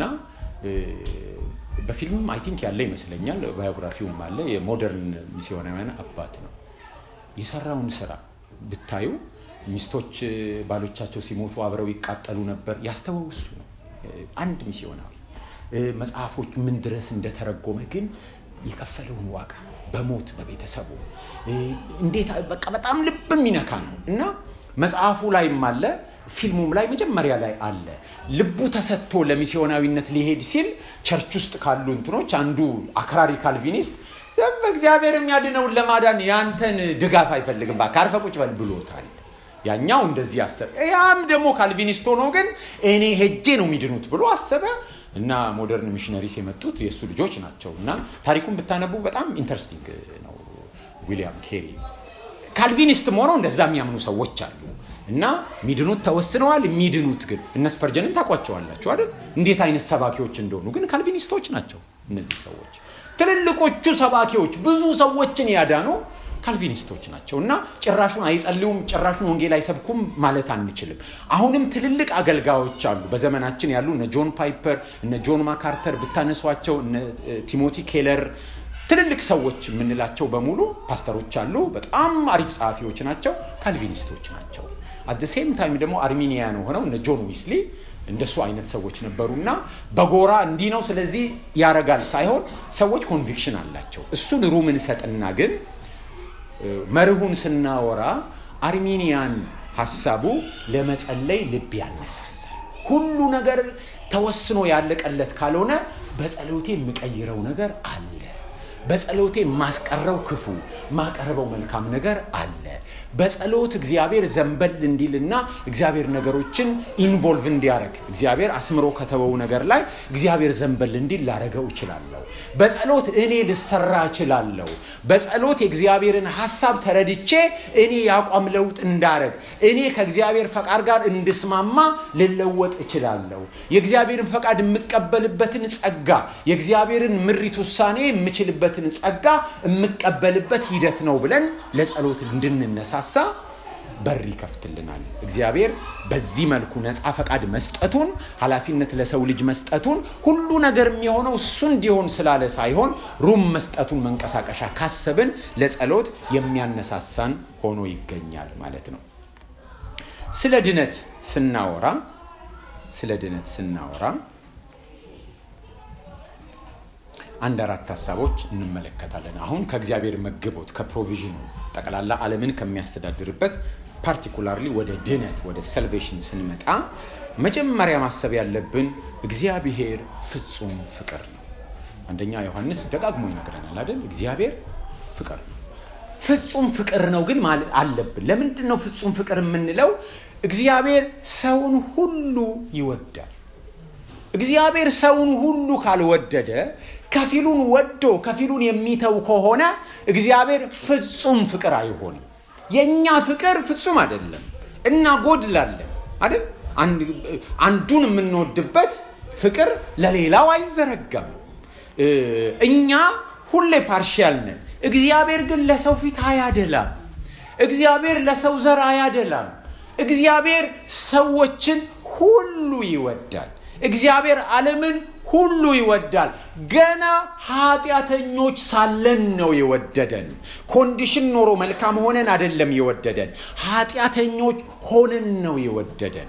በፊልም አይ ቲንክ ያለ ይመስለኛል ባዮግራፊውም አለ የሞደርን ሚስዮናውያን አባት ነው የሰራውን ስራ ብታዩ ሚስቶች ባሎቻቸው ሲሞቱ አብረው ይቃጠሉ ነበር ያስተወው እሱ ነው አንድ ሚስዮናዊ መጽሐፎች ምን ድረስ እንደተረጎመ ግን የከፈለውን ዋጋ በሞት በቤተሰቡ እንዴት በቃ በጣም ልብ የሚነካ ነው እና መጽሐፉ ላይም አለ ፊልሙም ላይ መጀመሪያ ላይ አለ ልቡ ተሰጥቶ ለሚስዮናዊነት ሊሄድ ሲል ቸርች ውስጥ ካሉ እንትኖች አንዱ አክራሪ ካልቪኒስት እግዚአብሔር የሚያድነውን ለማዳን ያንተን ድጋፍ አይፈልግም ባ ካርፈ ቁጭ በል ብሎታል ያኛው እንደዚህ አሰበ ያም ደግሞ ካልቪኒስት ሆኖ ግን እኔ ሄጄ ነው የሚድኑት ብሎ አሰበ እና ሞደርን ሚሽነሪስ የመጡት የእሱ ልጆች ናቸው እና ታሪኩን ብታነቡ በጣም ኢንተረስቲንግ ነው ዊሊያም ኬሪ ካልቪኒስትም ሆነው እንደዛ የሚያምኑ ሰዎች አሉ እና ሚድኑት ተወስነዋል የሚድኑት ግን እነ ስፐርጀንን ታቋቸዋላችሁ አይደል እንዴት አይነት ሰባኪዎች እንደሆኑ ግን ካልቪኒስቶች ናቸው እነዚህ ሰዎች ትልልቆቹ ሰባኪዎች ብዙ ሰዎችን ያዳኑ ካልቪኒስቶች ናቸው እና ጭራሹን አይጸልዩም ጭራሹን ወንጌል አይሰብኩም ማለት አንችልም አሁንም ትልልቅ አገልጋዮች አሉ በዘመናችን ያሉ እነ ጆን ፓይፐር እነ ጆን ማካርተር ብታነሷቸው እነ ቲሞቲ ኬለር ትልልቅ ሰዎች የምንላቸው በሙሉ ፓስተሮች አሉ በጣም አሪፍ ጸሐፊዎች ናቸው ካልቪኒስቶች ናቸው አት ሴም ታይም ደግሞ አርሚኒያን ሆነው እነ ጆን ዊስሊ እንደሱ አይነት ሰዎች ነበሩና በጎራ እንዲህ ነው ስለዚህ ያረጋል ሳይሆን ሰዎች ኮንቪክሽን አላቸው እሱን ሩም እንሰጥና ግን መርሁን ስናወራ አርሚኒያን ሀሳቡ ለመጸለይ ልብ ያነሳሳል ሁሉ ነገር ተወስኖ ያለቀለት ካልሆነ በጸሎቴ የምቀይረው ነገር አለ በጸሎቴ ማስቀረው ክፉ ማቀረበው መልካም ነገር አለ በጸሎት እግዚአብሔር ዘንበል እንዲልና እግዚአብሔር ነገሮችን ኢንቮልቭ እንዲያደረግ እግዚአብሔር አስምሮ ከተወው ነገር ላይ እግዚአብሔር ዘንበል እንዲል ላረገው እችላለሁ በጸሎት እኔ ልሰራ እችላለሁ በጸሎት የእግዚአብሔርን ሀሳብ ተረድቼ እኔ የአቋም ለውጥ እንዳረግ እኔ ከእግዚአብሔር ፈቃድ ጋር እንድስማማ ልለወጥ እችላለሁ የእግዚአብሔርን ፈቃድ የምቀበልበትን ጸጋ የእግዚአብሔርን ምሪት ውሳኔ የምችልበትን ጸጋ የምቀበልበት ሂደት ነው ብለን ለጸሎት እንድንነሳሳ በር ይከፍትልናል እግዚአብሔር በዚህ መልኩ ነፃ ፈቃድ መስጠቱን ኃላፊነት ለሰው ልጅ መስጠቱን ሁሉ ነገር የሚሆነው እሱ እንዲሆን ስላለ ሳይሆን ሩም መስጠቱን መንቀሳቀሻ ካሰብን ለጸሎት የሚያነሳሳን ሆኖ ይገኛል ማለት ነው ስለ ድነት ስናወራ ስለ ድነት ስናወራ አንድ አራት ሀሳቦች እንመለከታለን አሁን ከእግዚአብሔር መግቦት ከፕሮቪዥኑ ጠቅላላ ዓለምን ከሚያስተዳድርበት ፓርቲኩላርሊ ወደ ድነት ወደ ሰልቬሽን ስንመጣ መጀመሪያ ማሰብ ያለብን እግዚአብሔር ፍጹም ፍቅር ነው አንደኛ ዮሐንስ ደጋግሞ ይነግረናል አይደል እግዚአብሔር ፍቅር ነው ፍጹም ፍቅር ነው ግን አለብን ለምንድን ነው ፍጹም ፍቅር የምንለው እግዚአብሔር ሰውን ሁሉ ይወዳል እግዚአብሔር ሰውን ሁሉ ካልወደደ ከፊሉን ወዶ ከፊሉን የሚተው ከሆነ እግዚአብሔር ፍጹም ፍቅር አይሆንም የእኛ ፍቅር ፍጹም አይደለም እናጎድላለን አይደል አንዱን የምንወድበት ፍቅር ለሌላው አይዘረጋም እኛ ሁሌ ፓርሻል ነን እግዚአብሔር ግን ለሰው ፊት አያደላም እግዚአብሔር ለሰው ዘር አያደላም እግዚአብሔር ሰዎችን ሁሉ ይወዳል እግዚአብሔር ዓለምን ሁሉ ይወዳል ገና ኃጢአተኞች ሳለን ነው የወደደን ኮንዲሽን ኖሮ መልካም ሆነን አደለም የወደደን ኃጢአተኞች ሆነን ነው የወደደን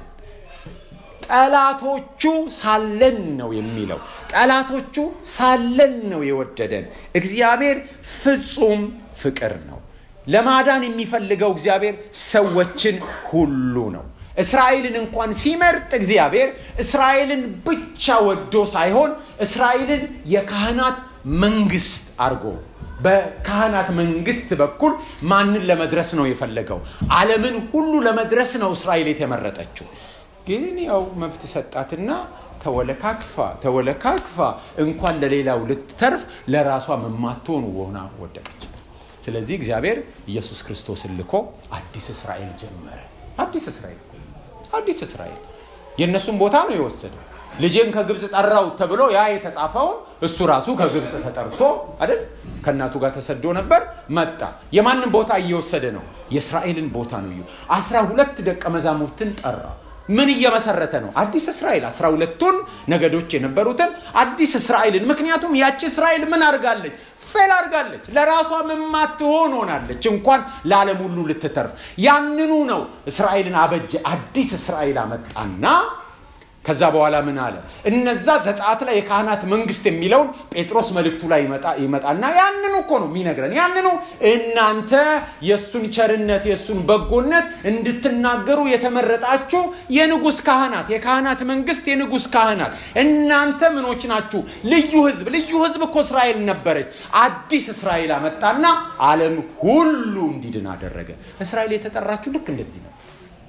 ጠላቶቹ ሳለን ነው የሚለው ጠላቶቹ ሳለን ነው የወደደን እግዚአብሔር ፍጹም ፍቅር ነው ለማዳን የሚፈልገው እግዚአብሔር ሰዎችን ሁሉ ነው እስራኤልን እንኳን ሲመርጥ እግዚአብሔር እስራኤልን ብቻ ወዶ ሳይሆን እስራኤልን የካህናት መንግስት አድርጎ በካህናት መንግስት በኩል ማንን ለመድረስ ነው የፈለገው አለምን ሁሉ ለመድረስ ነው እስራኤል የተመረጠችው ግን ያው መብት ሰጣትና ተወለካክፋ ተወለካክፋ እንኳን ለሌላው ልትተርፍ ለራሷ መማትሆን ሆና ወደቀች ስለዚህ እግዚአብሔር ኢየሱስ ክርስቶስን ልኮ አዲስ እስራኤል ጀመረ አዲስ እስራኤል አዲስ እስራኤል የእነሱን ቦታ ነው የወሰደው ልጄን ከግብፅ ጠራው ተብሎ ያ የተጻፈውን እሱ ራሱ ከግብፅ ተጠርቶ አይደል ከእናቱ ጋር ተሰዶ ነበር መጣ የማንን ቦታ እየወሰደ ነው የእስራኤልን ቦታ ነው እዩ አስራ ሁለት ደቀ መዛሙርትን ጠራ ምን እየመሰረተ ነው አዲስ እስራኤል አስራ ሁለቱን ነገዶች የነበሩትን አዲስ እስራኤልን ምክንያቱም ያቺ እስራኤል ምን አድርጋለች ፌል አድርጋለች ለራሷም የማትሆን ሆናለች እንኳን ለዓለም ሁሉ ልትተርፍ ያንኑ ነው እስራኤልን አበጀ አዲስ እስራኤል አመጣና ከዛ በኋላ ምን አለ እነዛ ዘጻት ላይ የካህናት መንግስት የሚለውን ጴጥሮስ መልእክቱ ላይ ይመጣና ያንኑ እኮ ነው የሚነግረን ያንኑ እናንተ የእሱን ቸርነት የእሱን በጎነት እንድትናገሩ የተመረጣችሁ የንጉስ ካህናት የካህናት መንግስት የንጉስ ካህናት እናንተ ምኖች ናችሁ ልዩ ህዝብ ልዩ ህዝብ እኮ እስራኤል ነበረች አዲስ እስራኤል አመጣና አለም ሁሉ እንዲድን አደረገ እስራኤል የተጠራችሁ ልክ እንደዚህ ነው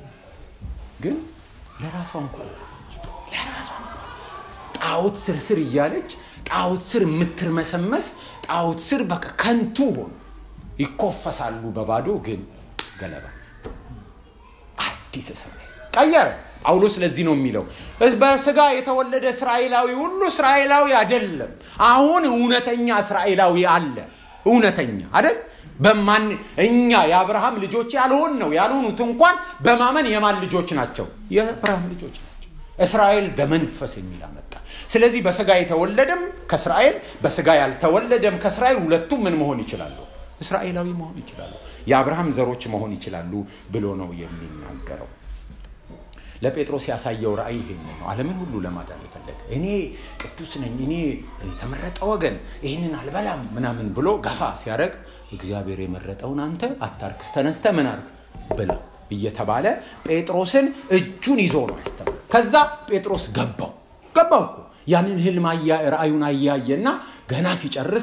ግን ለራሷ እንኳ ለራሷ ጣዖት ስር ስር እያለች ጣዖት ስር የምትርመሰመስ ጣዖት ስር በቃ ከንቱ ሆኑ ይኮፈሳሉ በባዶ ግን ገለባ አዲስ እስራኤል ቀየረ ጳውሎስ ለዚህ ነው የሚለው በስጋ የተወለደ እስራኤላዊ ሁሉ እስራኤላዊ አይደለም አሁን እውነተኛ እስራኤላዊ አለ እውነተኛ አይደል በማን እኛ የአብርሃም ልጆች ያልሆን ነው ያልሆኑት እንኳን በማመን የማን ልጆች ናቸው የአብርሃም ልጆች ናቸው እስራኤል በመንፈስ የሚል አመጣ ስለዚህ በስጋ የተወለደም ከእስራኤል በስጋ ያልተወለደም ከእስራኤል ሁለቱም ምን መሆን ይችላሉ እስራኤላዊ መሆን ይችላሉ የአብርሃም ዘሮች መሆን ይችላሉ ብሎ ነው የሚናገረው ለጴጥሮስ ያሳየው ራእይ ይሄን ነው አለምን ሁሉ ለማዳን የፈለገ እኔ ቅዱስ ነኝ እኔ የተመረጠ ወገን ይህንን አልበላም ምናምን ብሎ ገፋ ሲያደረግ እግዚአብሔር የመረጠውን አንተ አታርክስ ተነስተ ምን አርግ ብላ እየተባለ ጴጥሮስን እጁን ይዞ ነው ያስተምር ከዛ ጴጥሮስ ገባው ገባው እኮ ያንን ህልም ራእዩን አያየና ገና ሲጨርስ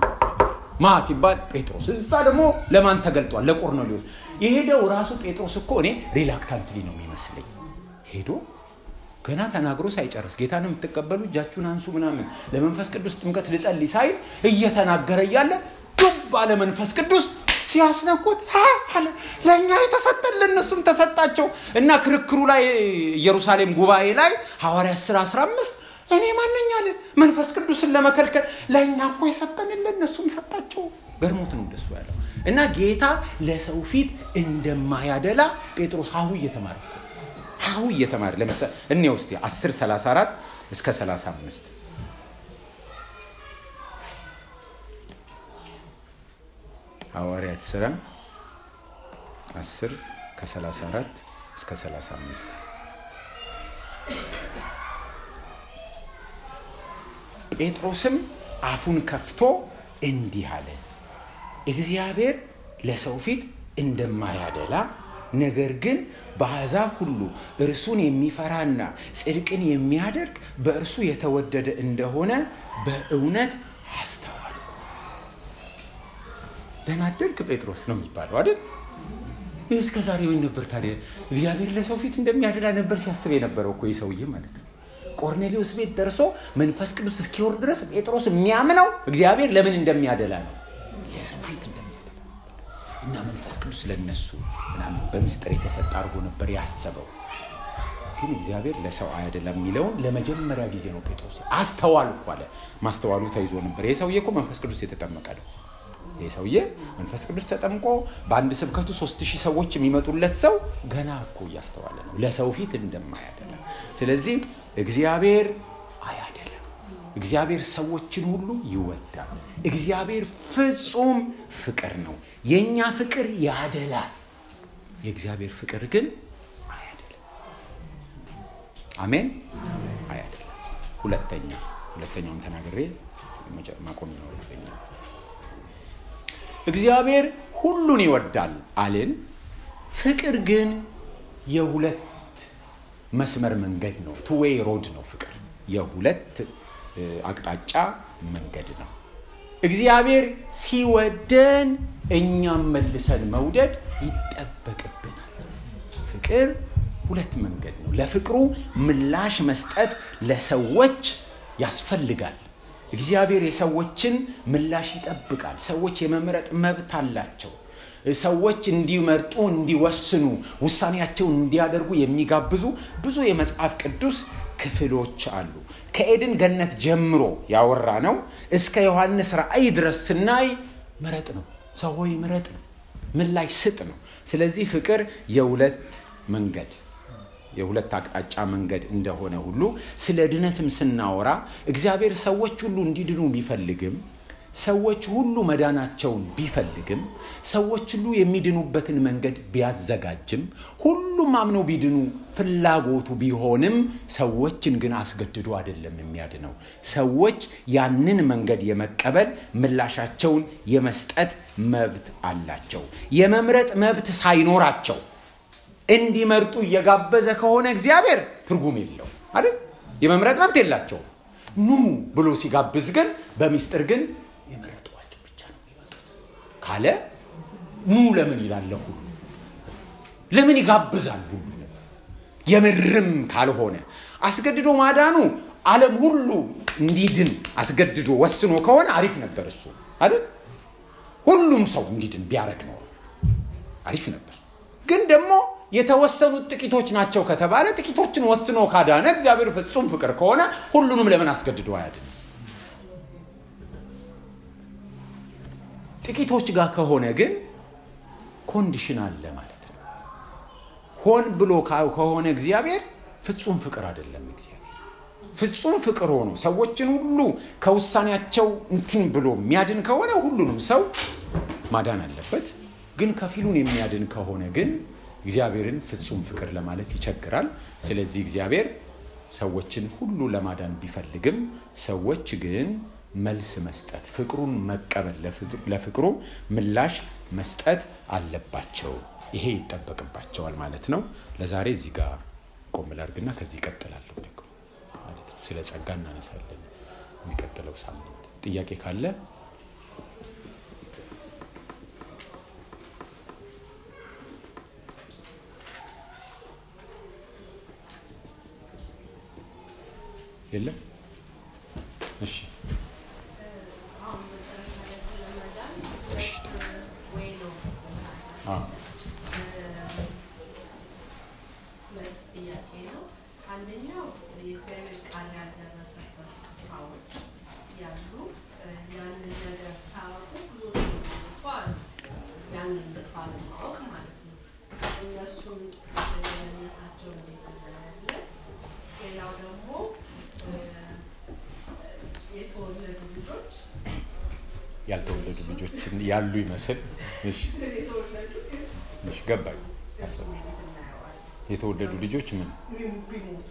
ማ ሲባል ጴጥሮስ እዛ ደግሞ ለማን ተገልጧል ለቆርኔሌዎስ የሄደው ራሱ ጴጥሮስ እኮ እኔ ሪላክታንትሊ ነው የሚመስለኝ ሄዶ ገና ተናግሮ ሳይጨርስ ጌታን የምትቀበሉ እጃችሁን አንሱ ምናምን ለመንፈስ ቅዱስ ጥምቀት ልጸልይ ሳይል እየተናገረ እያለ ዱብ ባለ መንፈስ ቅዱስ ሲያስነኩት አለ ለእኛ የተሰጠን ለእነሱም ተሰጣቸው እና ክርክሩ ላይ ኢየሩሳሌም ጉባኤ ላይ ሐዋርያ 10 15 እኔ ማነኛለን መንፈስ ቅዱስን ለመከልከል ለእኛ እኮ የሰጠን ለእነሱም ሰጣቸው ገርሞት ነው እንደሱ ያለው እና ጌታ ለሰው ፊት እንደማያደላ ጴጥሮስ ሀሁ እየተማረ ሀሁ እየተማረ ለምሳሌ እኔ ውስጥ 10 34 እስከ 35 ሐዋርያት ሥራ 10 ከ34 እስከ 35 ጴጥሮስም አፉን ከፍቶ እንዲህ አለ እግዚአብሔር ለሰው ፊት እንደማያደላ ነገር ግን በአሕዛብ ሁሉ እርሱን የሚፈራና ጽድቅን የሚያደርግ በእርሱ የተወደደ እንደሆነ በእውነት አስተዋል ደናደርግ ጴጥሮስ ነው የሚባለው አይደል ይህ እስከ ዛሬ ምን ነበር ታዲያ እግዚአብሔር ለሰው ፊት እንደሚያደላ ነበር ሲያስብ የነበረው እኮ ሰውዬ ማለት ነው ቆርኔሌዎስ ቤት ደርሶ መንፈስ ቅዱስ እስኪወርድ ድረስ ጴጥሮስ የሚያምነው እግዚአብሔር ለምን እንደሚያደላ ነው ለሰው ፊት እንደሚያደላ እና መንፈስ ቅዱስ ለነሱ ምናምን በምስጢር የተሰጠ አድርጎ ነበር ያሰበው ግን እግዚአብሔር ለሰው አያደላም የሚለውን ለመጀመሪያ ጊዜ ነው ጴጥሮስ አስተዋልኩ አለ ማስተዋሉ ተይዞ ነበር ይህ ሰውዬ እኮ መንፈስ ቅዱስ የተጠመቀ ነው ይህ ሰውዬ መንፈስ ቅዱስ ተጠምቆ በአንድ ስብከቱ ሶስት ሺህ ሰዎች የሚመጡለት ሰው ገና እኮ እያስተዋለ ነው ለሰው ፊት እንደማያደላ ስለዚህ እግዚአብሔር አያደለም እግዚአብሔር ሰዎችን ሁሉ ይወዳል እግዚአብሔር ፍጹም ፍቅር ነው የእኛ ፍቅር ያደላል የእግዚአብሔር ፍቅር ግን አያደለም አሜን አያደለም ሁለተኛ ሁለተኛውን ተናግሬ ማቆም ይኖርብኛል እግዚአብሔር ሁሉን ይወዳል አልን ፍቅር ግን የሁለት መስመር መንገድ ነው ቱዌይ ሮድ ነው ፍቅር የሁለት አቅጣጫ መንገድ ነው እግዚአብሔር ሲወደን እኛም መልሰን መውደድ ይጠበቅብናል ፍቅር ሁለት መንገድ ነው ለፍቅሩ ምላሽ መስጠት ለሰዎች ያስፈልጋል እግዚአብሔር የሰዎችን ምላሽ ይጠብቃል ሰዎች የመምረጥ መብት አላቸው ሰዎች እንዲመርጡ እንዲወስኑ ውሳኔያቸውን እንዲያደርጉ የሚጋብዙ ብዙ የመጽሐፍ ቅዱስ ክፍሎች አሉ። ከኤድን ገነት ጀምሮ ያወራ ነው እስከ ዮሐንስ ራእይ ድረስ ስናይ ምረጥ ነው። ሰው ሆይ ምረጥ ነው። ምላሽ ስጥ ነው። ስለዚህ ፍቅር የሁለት መንገድ የሁለት አቅጣጫ መንገድ እንደሆነ ሁሉ ስለ ድነትም ስናወራ እግዚአብሔር ሰዎች ሁሉ እንዲድኑ ቢፈልግም ሰዎች ሁሉ መዳናቸውን ቢፈልግም ሰዎች ሁሉ የሚድኑበትን መንገድ ቢያዘጋጅም ሁሉም አምነው ቢድኑ ፍላጎቱ ቢሆንም ሰዎችን ግን አስገድዶ አይደለም የሚያድነው። ሰዎች ያንን መንገድ የመቀበል ምላሻቸውን የመስጠት መብት አላቸው። የመምረጥ መብት ሳይኖራቸው እንዲመርጡ እየጋበዘ ከሆነ እግዚአብሔር ትርጉም የለው አይደል? የመምረጥ መብት የላቸውም። ኑ ብሎ ሲጋብዝ ግን በሚስጥር ግን የመረጧቸው ብቻ ነው የሚመጡት ካለ ኑ ለምን ይላለ ሁሉ ለምን ይጋብዛል ሁሉ የምርም ካልሆነ አስገድዶ ማዳኑ ዓለም ሁሉ እንዲድን አስገድዶ ወስኖ ከሆነ አሪፍ ነበር እሱ አይደል? ሁሉም ሰው እንዲድን ቢያደርግ ነው አሪፍ ነበር። ግን ደግሞ የተወሰኑት ጥቂቶች ናቸው ከተባለ ጥቂቶችን ወስኖ ካዳነ እግዚአብሔር ፍጹም ፍቅር ከሆነ ሁሉንም ለምን አስገድዶ አያድን? ጥቂቶች ጋር ከሆነ ግን ኮንዲሽን አለ ማለት ነው። ሆን ብሎ ከሆነ እግዚአብሔር ፍጹም ፍቅር አይደለም። እግዚአብሔር ፍጹም ፍቅር ሆኖ ሰዎችን ሁሉ ከውሳኔያቸው እንትን ብሎ የሚያድን ከሆነ ሁሉንም ሰው ማዳን አለበት። ግን ከፊሉን የሚያድን ከሆነ ግን እግዚአብሔርን ፍጹም ፍቅር ለማለት ይቸግራል። ስለዚህ እግዚአብሔር ሰዎችን ሁሉ ለማዳን ቢፈልግም ሰዎች ግን መልስ መስጠት፣ ፍቅሩን መቀበል፣ ለፍቅሩ ምላሽ መስጠት አለባቸው። ይሄ ይጠበቅባቸዋል ማለት ነው። ለዛሬ እዚህ ጋር ቆም ላድርግና ከዚህ ይቀጥላለሁ ደግሞ ማለት ነው። ስለ ጸጋ እናነሳለን የሚቀጥለው ሳምንት። ጥያቄ ካለ የለም። እሺ አንደኛው የእግዚአብሔር ቃል ያልደረሰበት ስፍራዎች ያሉ ያንን ነገር ሳያውቁ ብዙ ሰዎች ያንን ባለማወቅ ማለት ነው። እነሱን ስለነታቸው እንዴት እናያለን። ሌላው ደግሞ የተወለዱ ልጆች ያልተወለዱ ልጆችን ያሉ ይመስል እሺ፣ የተወለዱ ግን እሺ፣ ገባኝ። እሱን እንዴት እናየዋለን? የተወለዱ ልጆች ምን ቢሞቱ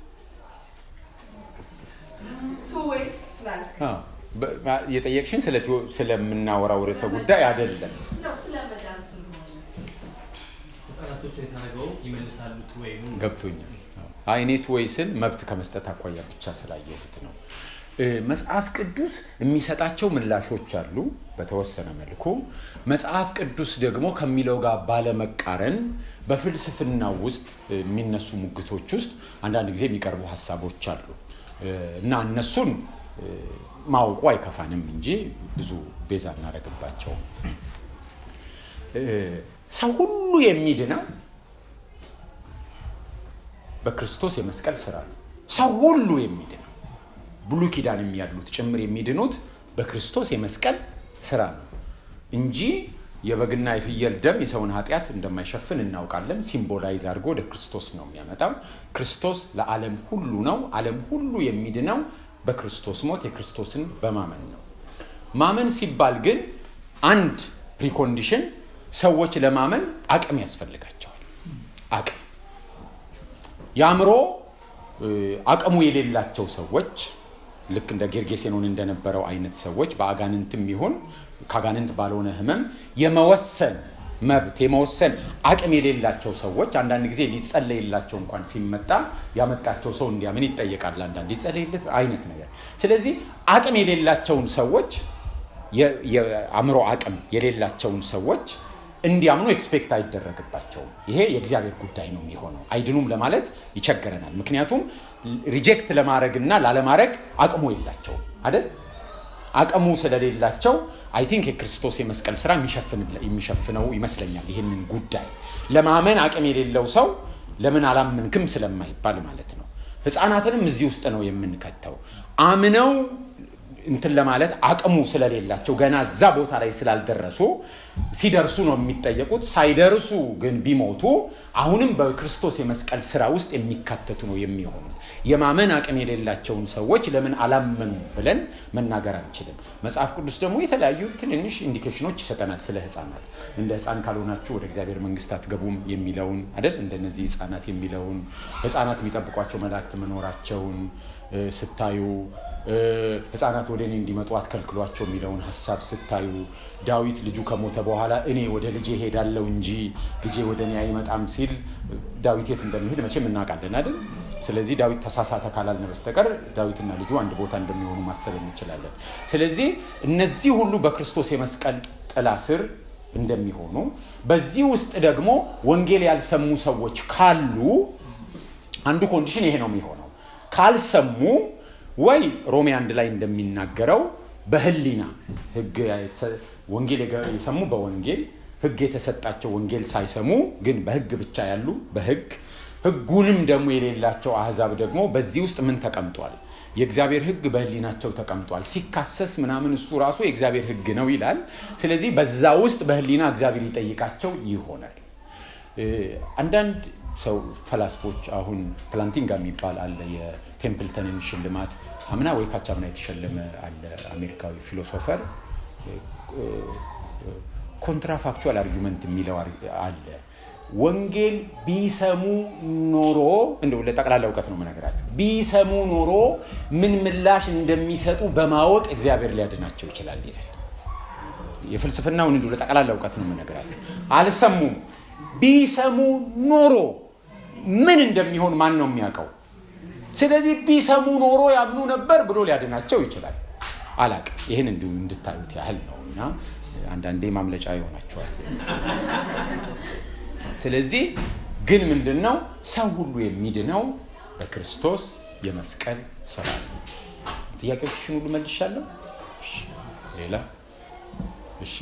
ቱ ዌይስ ስላልክ አዎ፣ በ- የጠየቅሽን ስለ ቴዎ- ስለምናወራው ርዕሰ ጉዳይ አይደለም። ነው ስለ መዳን ስለሆነ ህጻናቶችን የተናገው ይመልሳሉ ወይም ገብቶኛል። አይኔት ወይ ስል መብት ከመስጠት አኳያ ብቻ ስላየሁት ነው። እ፣ መጽሐፍ ቅዱስ የሚሰጣቸው ምላሾች አሉ በተወሰነ መልኩ። መጽሐፍ ቅዱስ ደግሞ ከሚለው ጋር ባለመቃረን በፍልስፍና ውስጥ እ፣ የሚነሱ ሙግቶች ውስጥ አንዳንድ ጊዜ የሚቀርቡ ሀሳቦች አሉ እ፣ እና እነሱን እ፣ ማወቁ አይከፋንም እንጂ ብዙ ቤዛ እናደርግባቸውም። እ፣ ሰው ሁሉ የሚድነው በክርስቶስ የመስቀል ስራ ነው። ሰው ሁሉ የሚድነው ብሉይ ኪዳንም ያሉት ጭምር የሚድኑት በክርስቶስ የመስቀል ስራ ነው እንጂ የበግና የፍየል ደም የሰውን ኃጢአት እንደማይሸፍን እናውቃለን። ሲምቦላይዝ አድርጎ ወደ ክርስቶስ ነው የሚያመጣው። ክርስቶስ ለዓለም ሁሉ ነው። ዓለም ሁሉ የሚድነው በክርስቶስ ሞት የክርስቶስን በማመን ነው። ማመን ሲባል ግን አንድ ፕሪኮንዲሽን ሰዎች ለማመን አቅም ያስፈልጋቸዋል። አቅም የአእምሮ እ፣ አቅሙ የሌላቸው ሰዎች ልክ እንደ ጌርጌሴኖን እንደነበረው አይነት ሰዎች በአጋንንትም ይሁን ከአጋንንት ባልሆነ ህመም የመወሰን መብት የመወሰን አቅም የሌላቸው ሰዎች አንዳንድ ጊዜ ሊጸለይላቸው እንኳን ሲመጣ ያመጣቸው ሰው እንዲያምን ይጠየቃል። አንዳንድ ሊጸለይለት አይነት ነገር። ስለዚህ አቅም የሌላቸውን ሰዎች የ- የአእምሮ አቅም የሌላቸውን ሰዎች እንዲያምኑ ኤክስፔክት አይደረግባቸውም። ይሄ የእግዚአብሔር ጉዳይ ነው የሚሆነው። አይድኑም ለማለት ይቸገረናል። ምክንያቱም ሪጀክት ለማድረግና ላለማድረግ አቅሙ የላቸውም አይደል? አቅሙ ስለሌላቸው አይ ቲንክ የክርስቶስ የመስቀል ስራ የሚሸፍን- የሚሸፍነው ይመስለኛል። ይህንን ጉዳይ ለማመን አቅም የሌለው ሰው ለምን አላመንክም ስለማይባል ማለት ነው። ህፃናትንም እዚህ ውስጥ ነው የምንከተው። አምነው እንትን ለማለት አቅሙ ስለሌላቸው ገና እዛ ቦታ ላይ ስላልደረሱ ሲደርሱ ነው የሚጠየቁት። ሳይደርሱ ግን ቢሞቱ አሁንም በክርስቶስ የመስቀል ስራ ውስጥ የሚካተቱ ነው የሚሆኑት። የማመን አቅም የሌላቸውን ሰዎች ለምን አላመኑ ብለን መናገር አንችልም። መጽሐፍ ቅዱስ ደግሞ የተለያዩ ትንንሽ ኢንዲኬሽኖች ይሰጠናል ስለ ህፃናት። እንደ ህፃን ካልሆናችሁ ወደ እግዚአብሔር መንግስት አትገቡም የሚለውን አይደል? እንደነዚህ ህፃናት የሚለውን ህፃናት የሚጠብቋቸው መላእክት መኖራቸውን እ፣ ስታዩ እ፣ ህፃናት ወደ እኔ እንዲመጡ አትከልክሏቸው የሚለውን ሀሳብ ስታዩ ዳዊት ልጁ ከሞተ በኋላ እኔ ወደ ልጄ ሄዳለሁ እንጂ ልጄ ወደ እኔ አይመጣም ሲል ዳዊት የት እንደሚሄድ መቼም እናውቃለን አይደል? ስለዚህ ዳዊት ተሳሳተ ካላልን በስተቀር ዳዊትና ልጁ አንድ ቦታ እንደሚሆኑ ማሰብ እንችላለን። ስለዚህ እነዚህ ሁሉ በክርስቶስ የመስቀል ጥላ ስር እንደሚሆኑ በዚህ ውስጥ ደግሞ ወንጌል ያልሰሙ ሰዎች ካሉ አንዱ ኮንዲሽን ይሄ ነው የሚሆነው። ካልሰሙ ወይ ሮሜ አንድ ላይ እንደሚናገረው በህሊና ህግ የተሰ- ወንጌል የገ- የሰሙ በወንጌል ህግ የተሰጣቸው ወንጌል ሳይሰሙ ግን በህግ ብቻ ያሉ በህግ ህጉንም ደግሞ የሌላቸው አህዛብ ደግሞ በዚህ ውስጥ ምን ተቀምጧል? የእግዚአብሔር ህግ በህሊናቸው ተቀምጧል። ሲካሰስ ምናምን እሱ ራሱ የእግዚአብሔር ህግ ነው ይላል። ስለዚህ በዛ ውስጥ በህሊና እግዚአብሔር ይጠይቃቸው ይሆናል። እ፣ አንዳንድ ሰው ፈላስፎች አሁን ፕላንቲንጋ የሚባል አለ የቴምፕልተንን ሽልማት አምና ወይ ካቻምና የተሸለመ አለ አሜሪካዊ ፊሎሶፈር ኮንትራፋክቹዋል አርጊመንት የሚለው አር- አለ ወንጌል ቢሰሙ ኖሮ እንደው ለጠቅላላ እውቀት ነው የምነግራቸው ቢሰሙ ኖሮ ምን ምላሽ እንደሚሰጡ በማወቅ እግዚአብሔር ሊያድናቸው ይችላል ይላል የፍልስፍናውን እንዲሁ ለጠቅላላ እውቀት ነው የምነግራቸው። አልሰሙም። ቢሰሙ ኖሮ ምን እንደሚሆን ማን ነው የሚያውቀው? ስለዚህ ቢሰሙ ኖሮ ያምኑ ነበር ብሎ ሊያድናቸው ይችላል። አላቅም። ይህን እንዲሁ እንድታዩት ያህል ነው እና አንዳንዴ ማምለጫ ይሆናቸዋል። ስለዚህ ግን ምንድን ነው ሰው ሁሉ የሚድነው በክርስቶስ የመስቀል ስራ ነው። ጥያቄዎችሽን ሁሉ መልሻለሁ። እሺ፣ ሌላ እሺ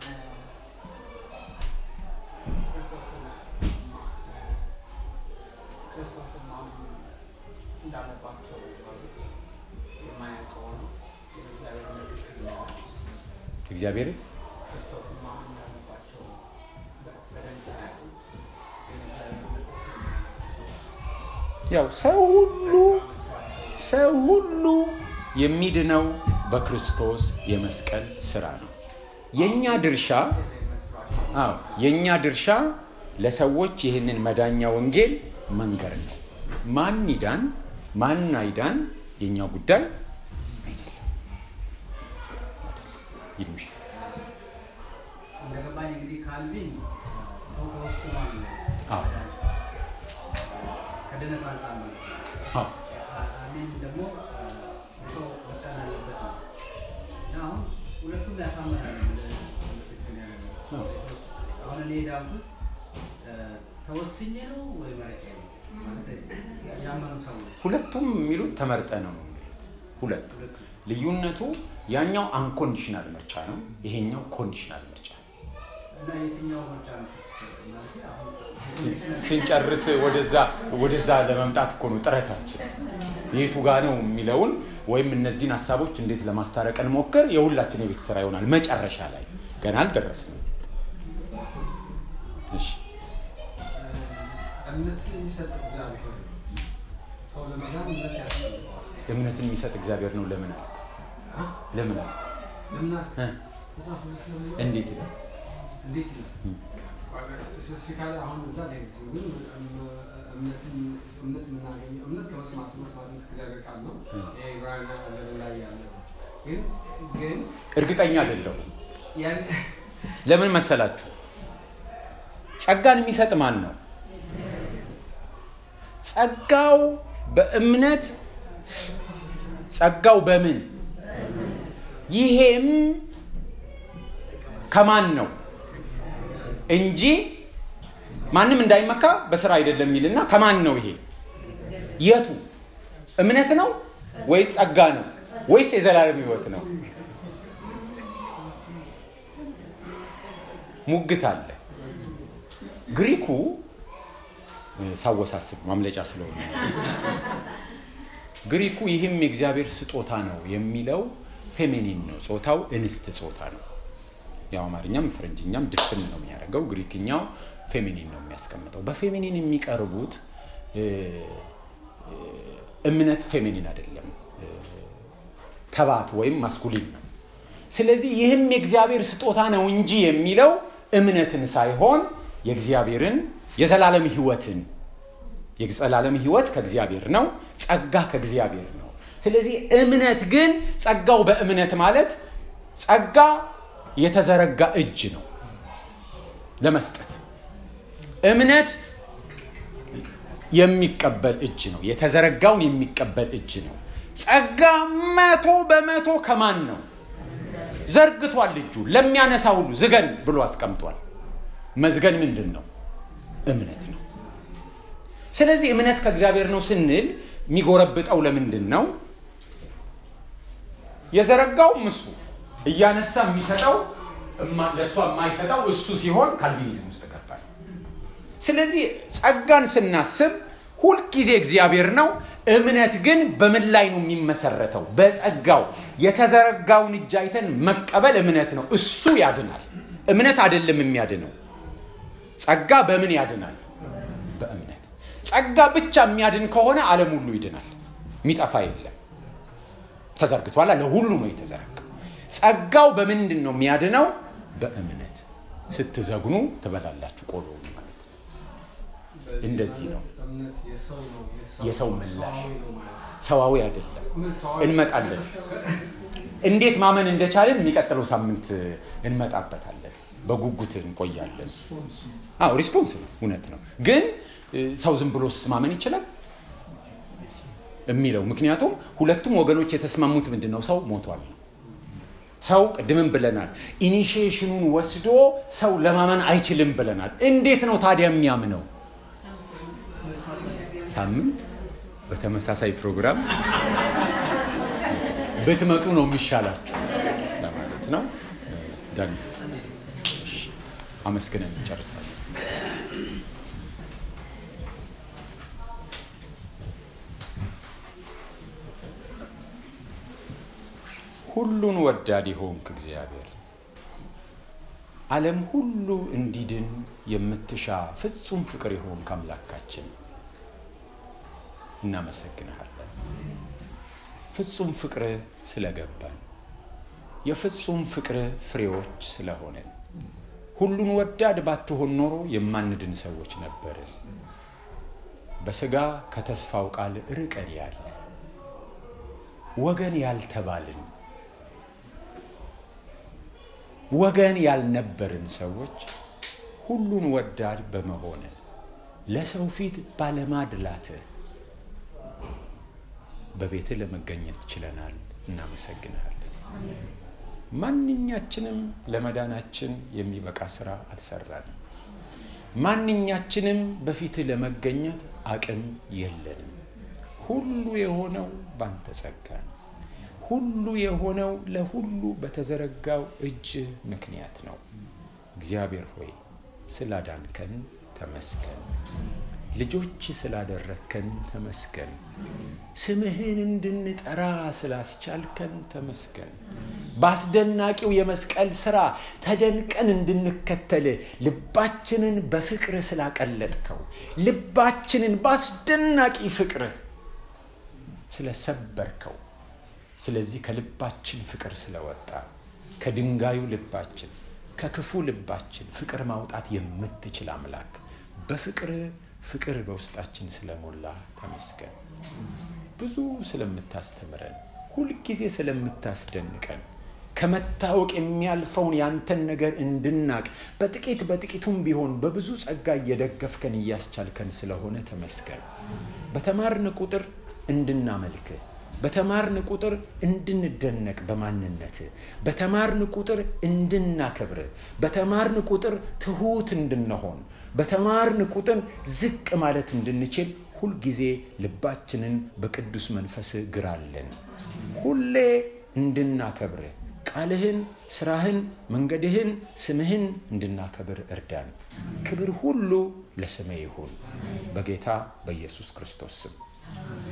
ክርስቶስን ማመን እንዳለባቸው ማለት የማያውቀው ነው። የእግዚአብሔር መልእክት ይላል። እግዚአብሔር ክርስቶስን ማመን እንዳለባቸው በደንብ ያውቁት የእግዚአብሔር መልእክት ሰዎች ያው ሰው ሁሉ ሰው ሁሉ የሚድነው በክርስቶስ የመስቀል ስራ ነው። የእኛ ድርሻ አዎ የእኛ ድርሻ ለሰዎች ይህንን መዳኛ ወንጌል መንገር ነው። ማን ይዳን ማን አይዳን የእኛ ጉዳይ አይደለም። ይሉሽ እንደገባኝ እንግዲህ ካልቪን ሰው ተወስኗል አዎ ከድነት አንጻር ማለት ነው። አዎ አሜን ደግሞ ሰው መጫን አለበት ነው እና አሁን ሁለቱም ያሳምናል። ትክክል ያለ ነው። አሁን እኔ ዳንኩት ተወስኜ ነው ወይ መረጫ ነው ማለት ያመኑ ሰዎች ሁለቱም የሚሉት ተመርጠ ነው ነው የሚሉት ሁለቱ ሁለቱ ልዩነቱ ያኛው አንኮንዲሽናል ምርጫ ነው፣ ይሄኛው ኮንዲሽናል ምርጫ ነው። እና የትኛው ምርጫ ነው ማለት አሁን ስንጨርስ ወደዛ ወደዛ ለመምጣት እኮ ነው ጥረታችን። የቱ ጋ ነው የሚለውን ወይም እነዚህን ሀሳቦች እንዴት ለማስታረቅ እንሞክር የሁላችን የቤት ስራ ይሆናል። መጨረሻ ላይ ገና አልደረስንም። እሺ እምነት የሚሰጥ እግዚአብሔር ሰው ለመዳን እምነት ያስፈልገዋል። እምነትን የሚሰጥ እግዚአብሔር ነው። ለምን አልክ? አ? ለምን አልክ? ለምን እ? መጽሐፍ ቅዱስ ስለሚለው እንዴት ይላል? እንዴት ይላል? እ. ስፔሲፊካሊ አሁን እዛ ሌሊት ግን እምነትን እምነት የምናገኘው እምነት ከመስማት ነው፣ መስማት ከእግዚአብሔር ቃል ነው። እ. ይሄ ዕብራውያን አለምን ላይ ያለ ነው። ግን ግን እርግጠኛ አይደለሁም። ያን ለምን መሰላችሁ? ጸጋን የሚሰጥ ማን ነው? ጸጋው በእምነት ጸጋው በምን ይሄም ከማን ነው እንጂ ማንም እንዳይመካ በስራ አይደለም የሚልና ከማን ነው ይሄ የቱ እምነት ነው ወይስ ጸጋ ነው ወይስ የዘላለም ህይወት ነው ሙግት አለ ግሪኩ ሳወሳስብ ማምለጫ ስለሆነ ግሪኩ ይህም የእግዚአብሔር ስጦታ ነው የሚለው ፌሜኒን ነው፣ ጾታው እንስት ጾታ ነው። ያው አማርኛም ፈረንጅኛም ድፍን ነው የሚያደርገው፣ ግሪክኛው ፌሜኒን ነው የሚያስቀምጠው። በፌሜኒን የሚቀርቡት እ፣ እ፣ እምነት ፌሜኒን አይደለም፣ እ፣ ተባት ወይም ማስኩሊን ነው። ስለዚህ ይህም የእግዚአብሔር ስጦታ ነው እንጂ የሚለው እምነትን ሳይሆን የእግዚአብሔርን የዘላለም ሕይወትን የዘላለም ሕይወት ከእግዚአብሔር ነው፣ ጸጋ ከእግዚአብሔር ነው። ስለዚህ እምነት ግን ጸጋው በእምነት ማለት ጸጋ የተዘረጋ እጅ ነው ለመስጠት እምነት የሚቀበል እጅ ነው። የተዘረጋውን የሚቀበል እጅ ነው። ጸጋ መቶ በመቶ ከማን ነው? ዘርግቷል። እጁ ለሚያነሳ ሁሉ ዝገን ብሎ አስቀምጧል። መዝገን ምንድን ነው? እምነት ነው። ስለዚህ እምነት ከእግዚአብሔር ነው ስንል የሚጎረብጠው ለምንድን ነው? የዘረጋውም እሱ እያነሳ የሚሰጠው እማ- ለእሷ የማይሰጠው እሱ ሲሆን ካልቪኒዝም ውስጥ ገባል። ስለዚህ ጸጋን ስናስብ ሁልጊዜ እግዚአብሔር ነው። እምነት ግን በምን ላይ ነው የሚመሰረተው? በጸጋው የተዘረጋውን እጅ አይተን መቀበል እምነት ነው። እሱ ያድናል። እምነት አይደለም የሚያድነው። ጸጋ በምን ያድናል? በእምነት። ጸጋ ብቻ የሚያድን ከሆነ ዓለም ሁሉ ይድናል። የሚጠፋ የለም። ተዘርግቷል። ለሁሉ ነው የተዘረጋው። ጸጋው በምንድን ነው የሚያድነው? በእምነት። ስትዘግኑ ትበላላችሁ ቆሎ ማለት ነው። በዚህ እንደዚህ ነው። ማለት እምነት የሰው ነው የሰው ምላሽ። ሰዋዊ ነው ማለት ነው። ሰዋዊ አይደለም። ምን ሰዋዊ እንመጣለን። እንዴት ማመን እንደቻለን የሚቀጥለው ሳምንት እንመጣበታለን። በጉጉት እንቆያለን። አዎ ሪስፖንስ ነው፣ እውነት ነው። ግን እ፣ ሰው ዝም ብሎስ ማመን ይችላል የሚለው ምክንያቱም ሁለቱም ወገኖች የተስማሙት ምንድን ነው? ሰው ሞቷል ነው። ሰው ቅድምም ብለናል፣ ኢኒሺዬሽኑን ወስዶ ሰው ለማመን አይችልም ብለናል። እንዴት ነው ታዲያ የሚያምነው? ሳምንት በተመሳሳይ ፕሮግራም ብትመጡ ነው የሚሻላችሁ ለማለት ነው። ዳን አመስግነን እንጨርሳለን። ሁሉን ወዳድ የሆንክ እግዚአብሔር ዓለም ሁሉ እንዲድን የምትሻ ፍጹም ፍቅር የሆንክ አምላካችን እናመሰግንሃለን። ፍጹም ፍቅር ስለገባን የፍጹም ፍቅር ፍሬዎች ስለሆነን ሁሉን ወዳድ ባትሆን ኖሮ የማንድን ሰዎች ነበርን። በስጋ ከተስፋው ቃል ርቀን ያለ ወገን ያልተባልን ወገን ያልነበርን ሰዎች ሁሉን ወዳድ በመሆን ለሰው ፊት ባለማድላትህ በቤትህ ለመገኘት ችለናል። እናመሰግንሃለን። ማንኛችንም ለመዳናችን የሚበቃ ስራ አልሰራንም። ማንኛችንም በፊትህ ለመገኘት አቅም የለንም። ሁሉ የሆነው ባንተ ጸጋ ነው። ሁሉ የሆነው ለሁሉ በተዘረጋው እጅ ምክንያት ነው። እግዚአብሔር ሆይ ስላዳንከን ተመስገን። ልጆች ስላደረግከን ተመስገን። ስምህን እንድንጠራ ስላስቻልከን ተመስገን። በአስደናቂው የመስቀል ሥራ ተደንቀን እንድንከተል ልባችንን በፍቅር ስላቀለጥከው ልባችንን በአስደናቂ ፍቅርህ ስለሰበርከው ስለዚህ ከልባችን ፍቅር ስለወጣ ከድንጋዩ ልባችን ከክፉ ልባችን ፍቅር ማውጣት የምትችል አምላክ በፍቅር ፍቅር በውስጣችን ስለሞላ ተመስገን። ብዙ ስለምታስተምረን፣ ሁልጊዜ ስለምታስደንቀን፣ ከመታወቅ የሚያልፈውን ያንተን ነገር እንድናቅ በጥቂት በጥቂቱም ቢሆን በብዙ ጸጋ እየደገፍከን እያስቻልከን ስለሆነ ተመስገን። በተማርን ቁጥር እንድናመልክህ በተማርን ቁጥር እንድንደነቅ በማንነት በተማርን ቁጥር እንድናከብር በተማርን ቁጥር ትሁት እንድንሆን በተማርን ቁጥር ዝቅ ማለት እንድንችል ሁልጊዜ ልባችንን በቅዱስ መንፈስ ግራለን። ሁሌ እንድናከብር ቃልህን፣ ስራህን፣ መንገድህን፣ ስምህን እንድናከብር እርዳን። ክብር ሁሉ ለስምህ ይሁን በጌታ በኢየሱስ ክርስቶስ ስም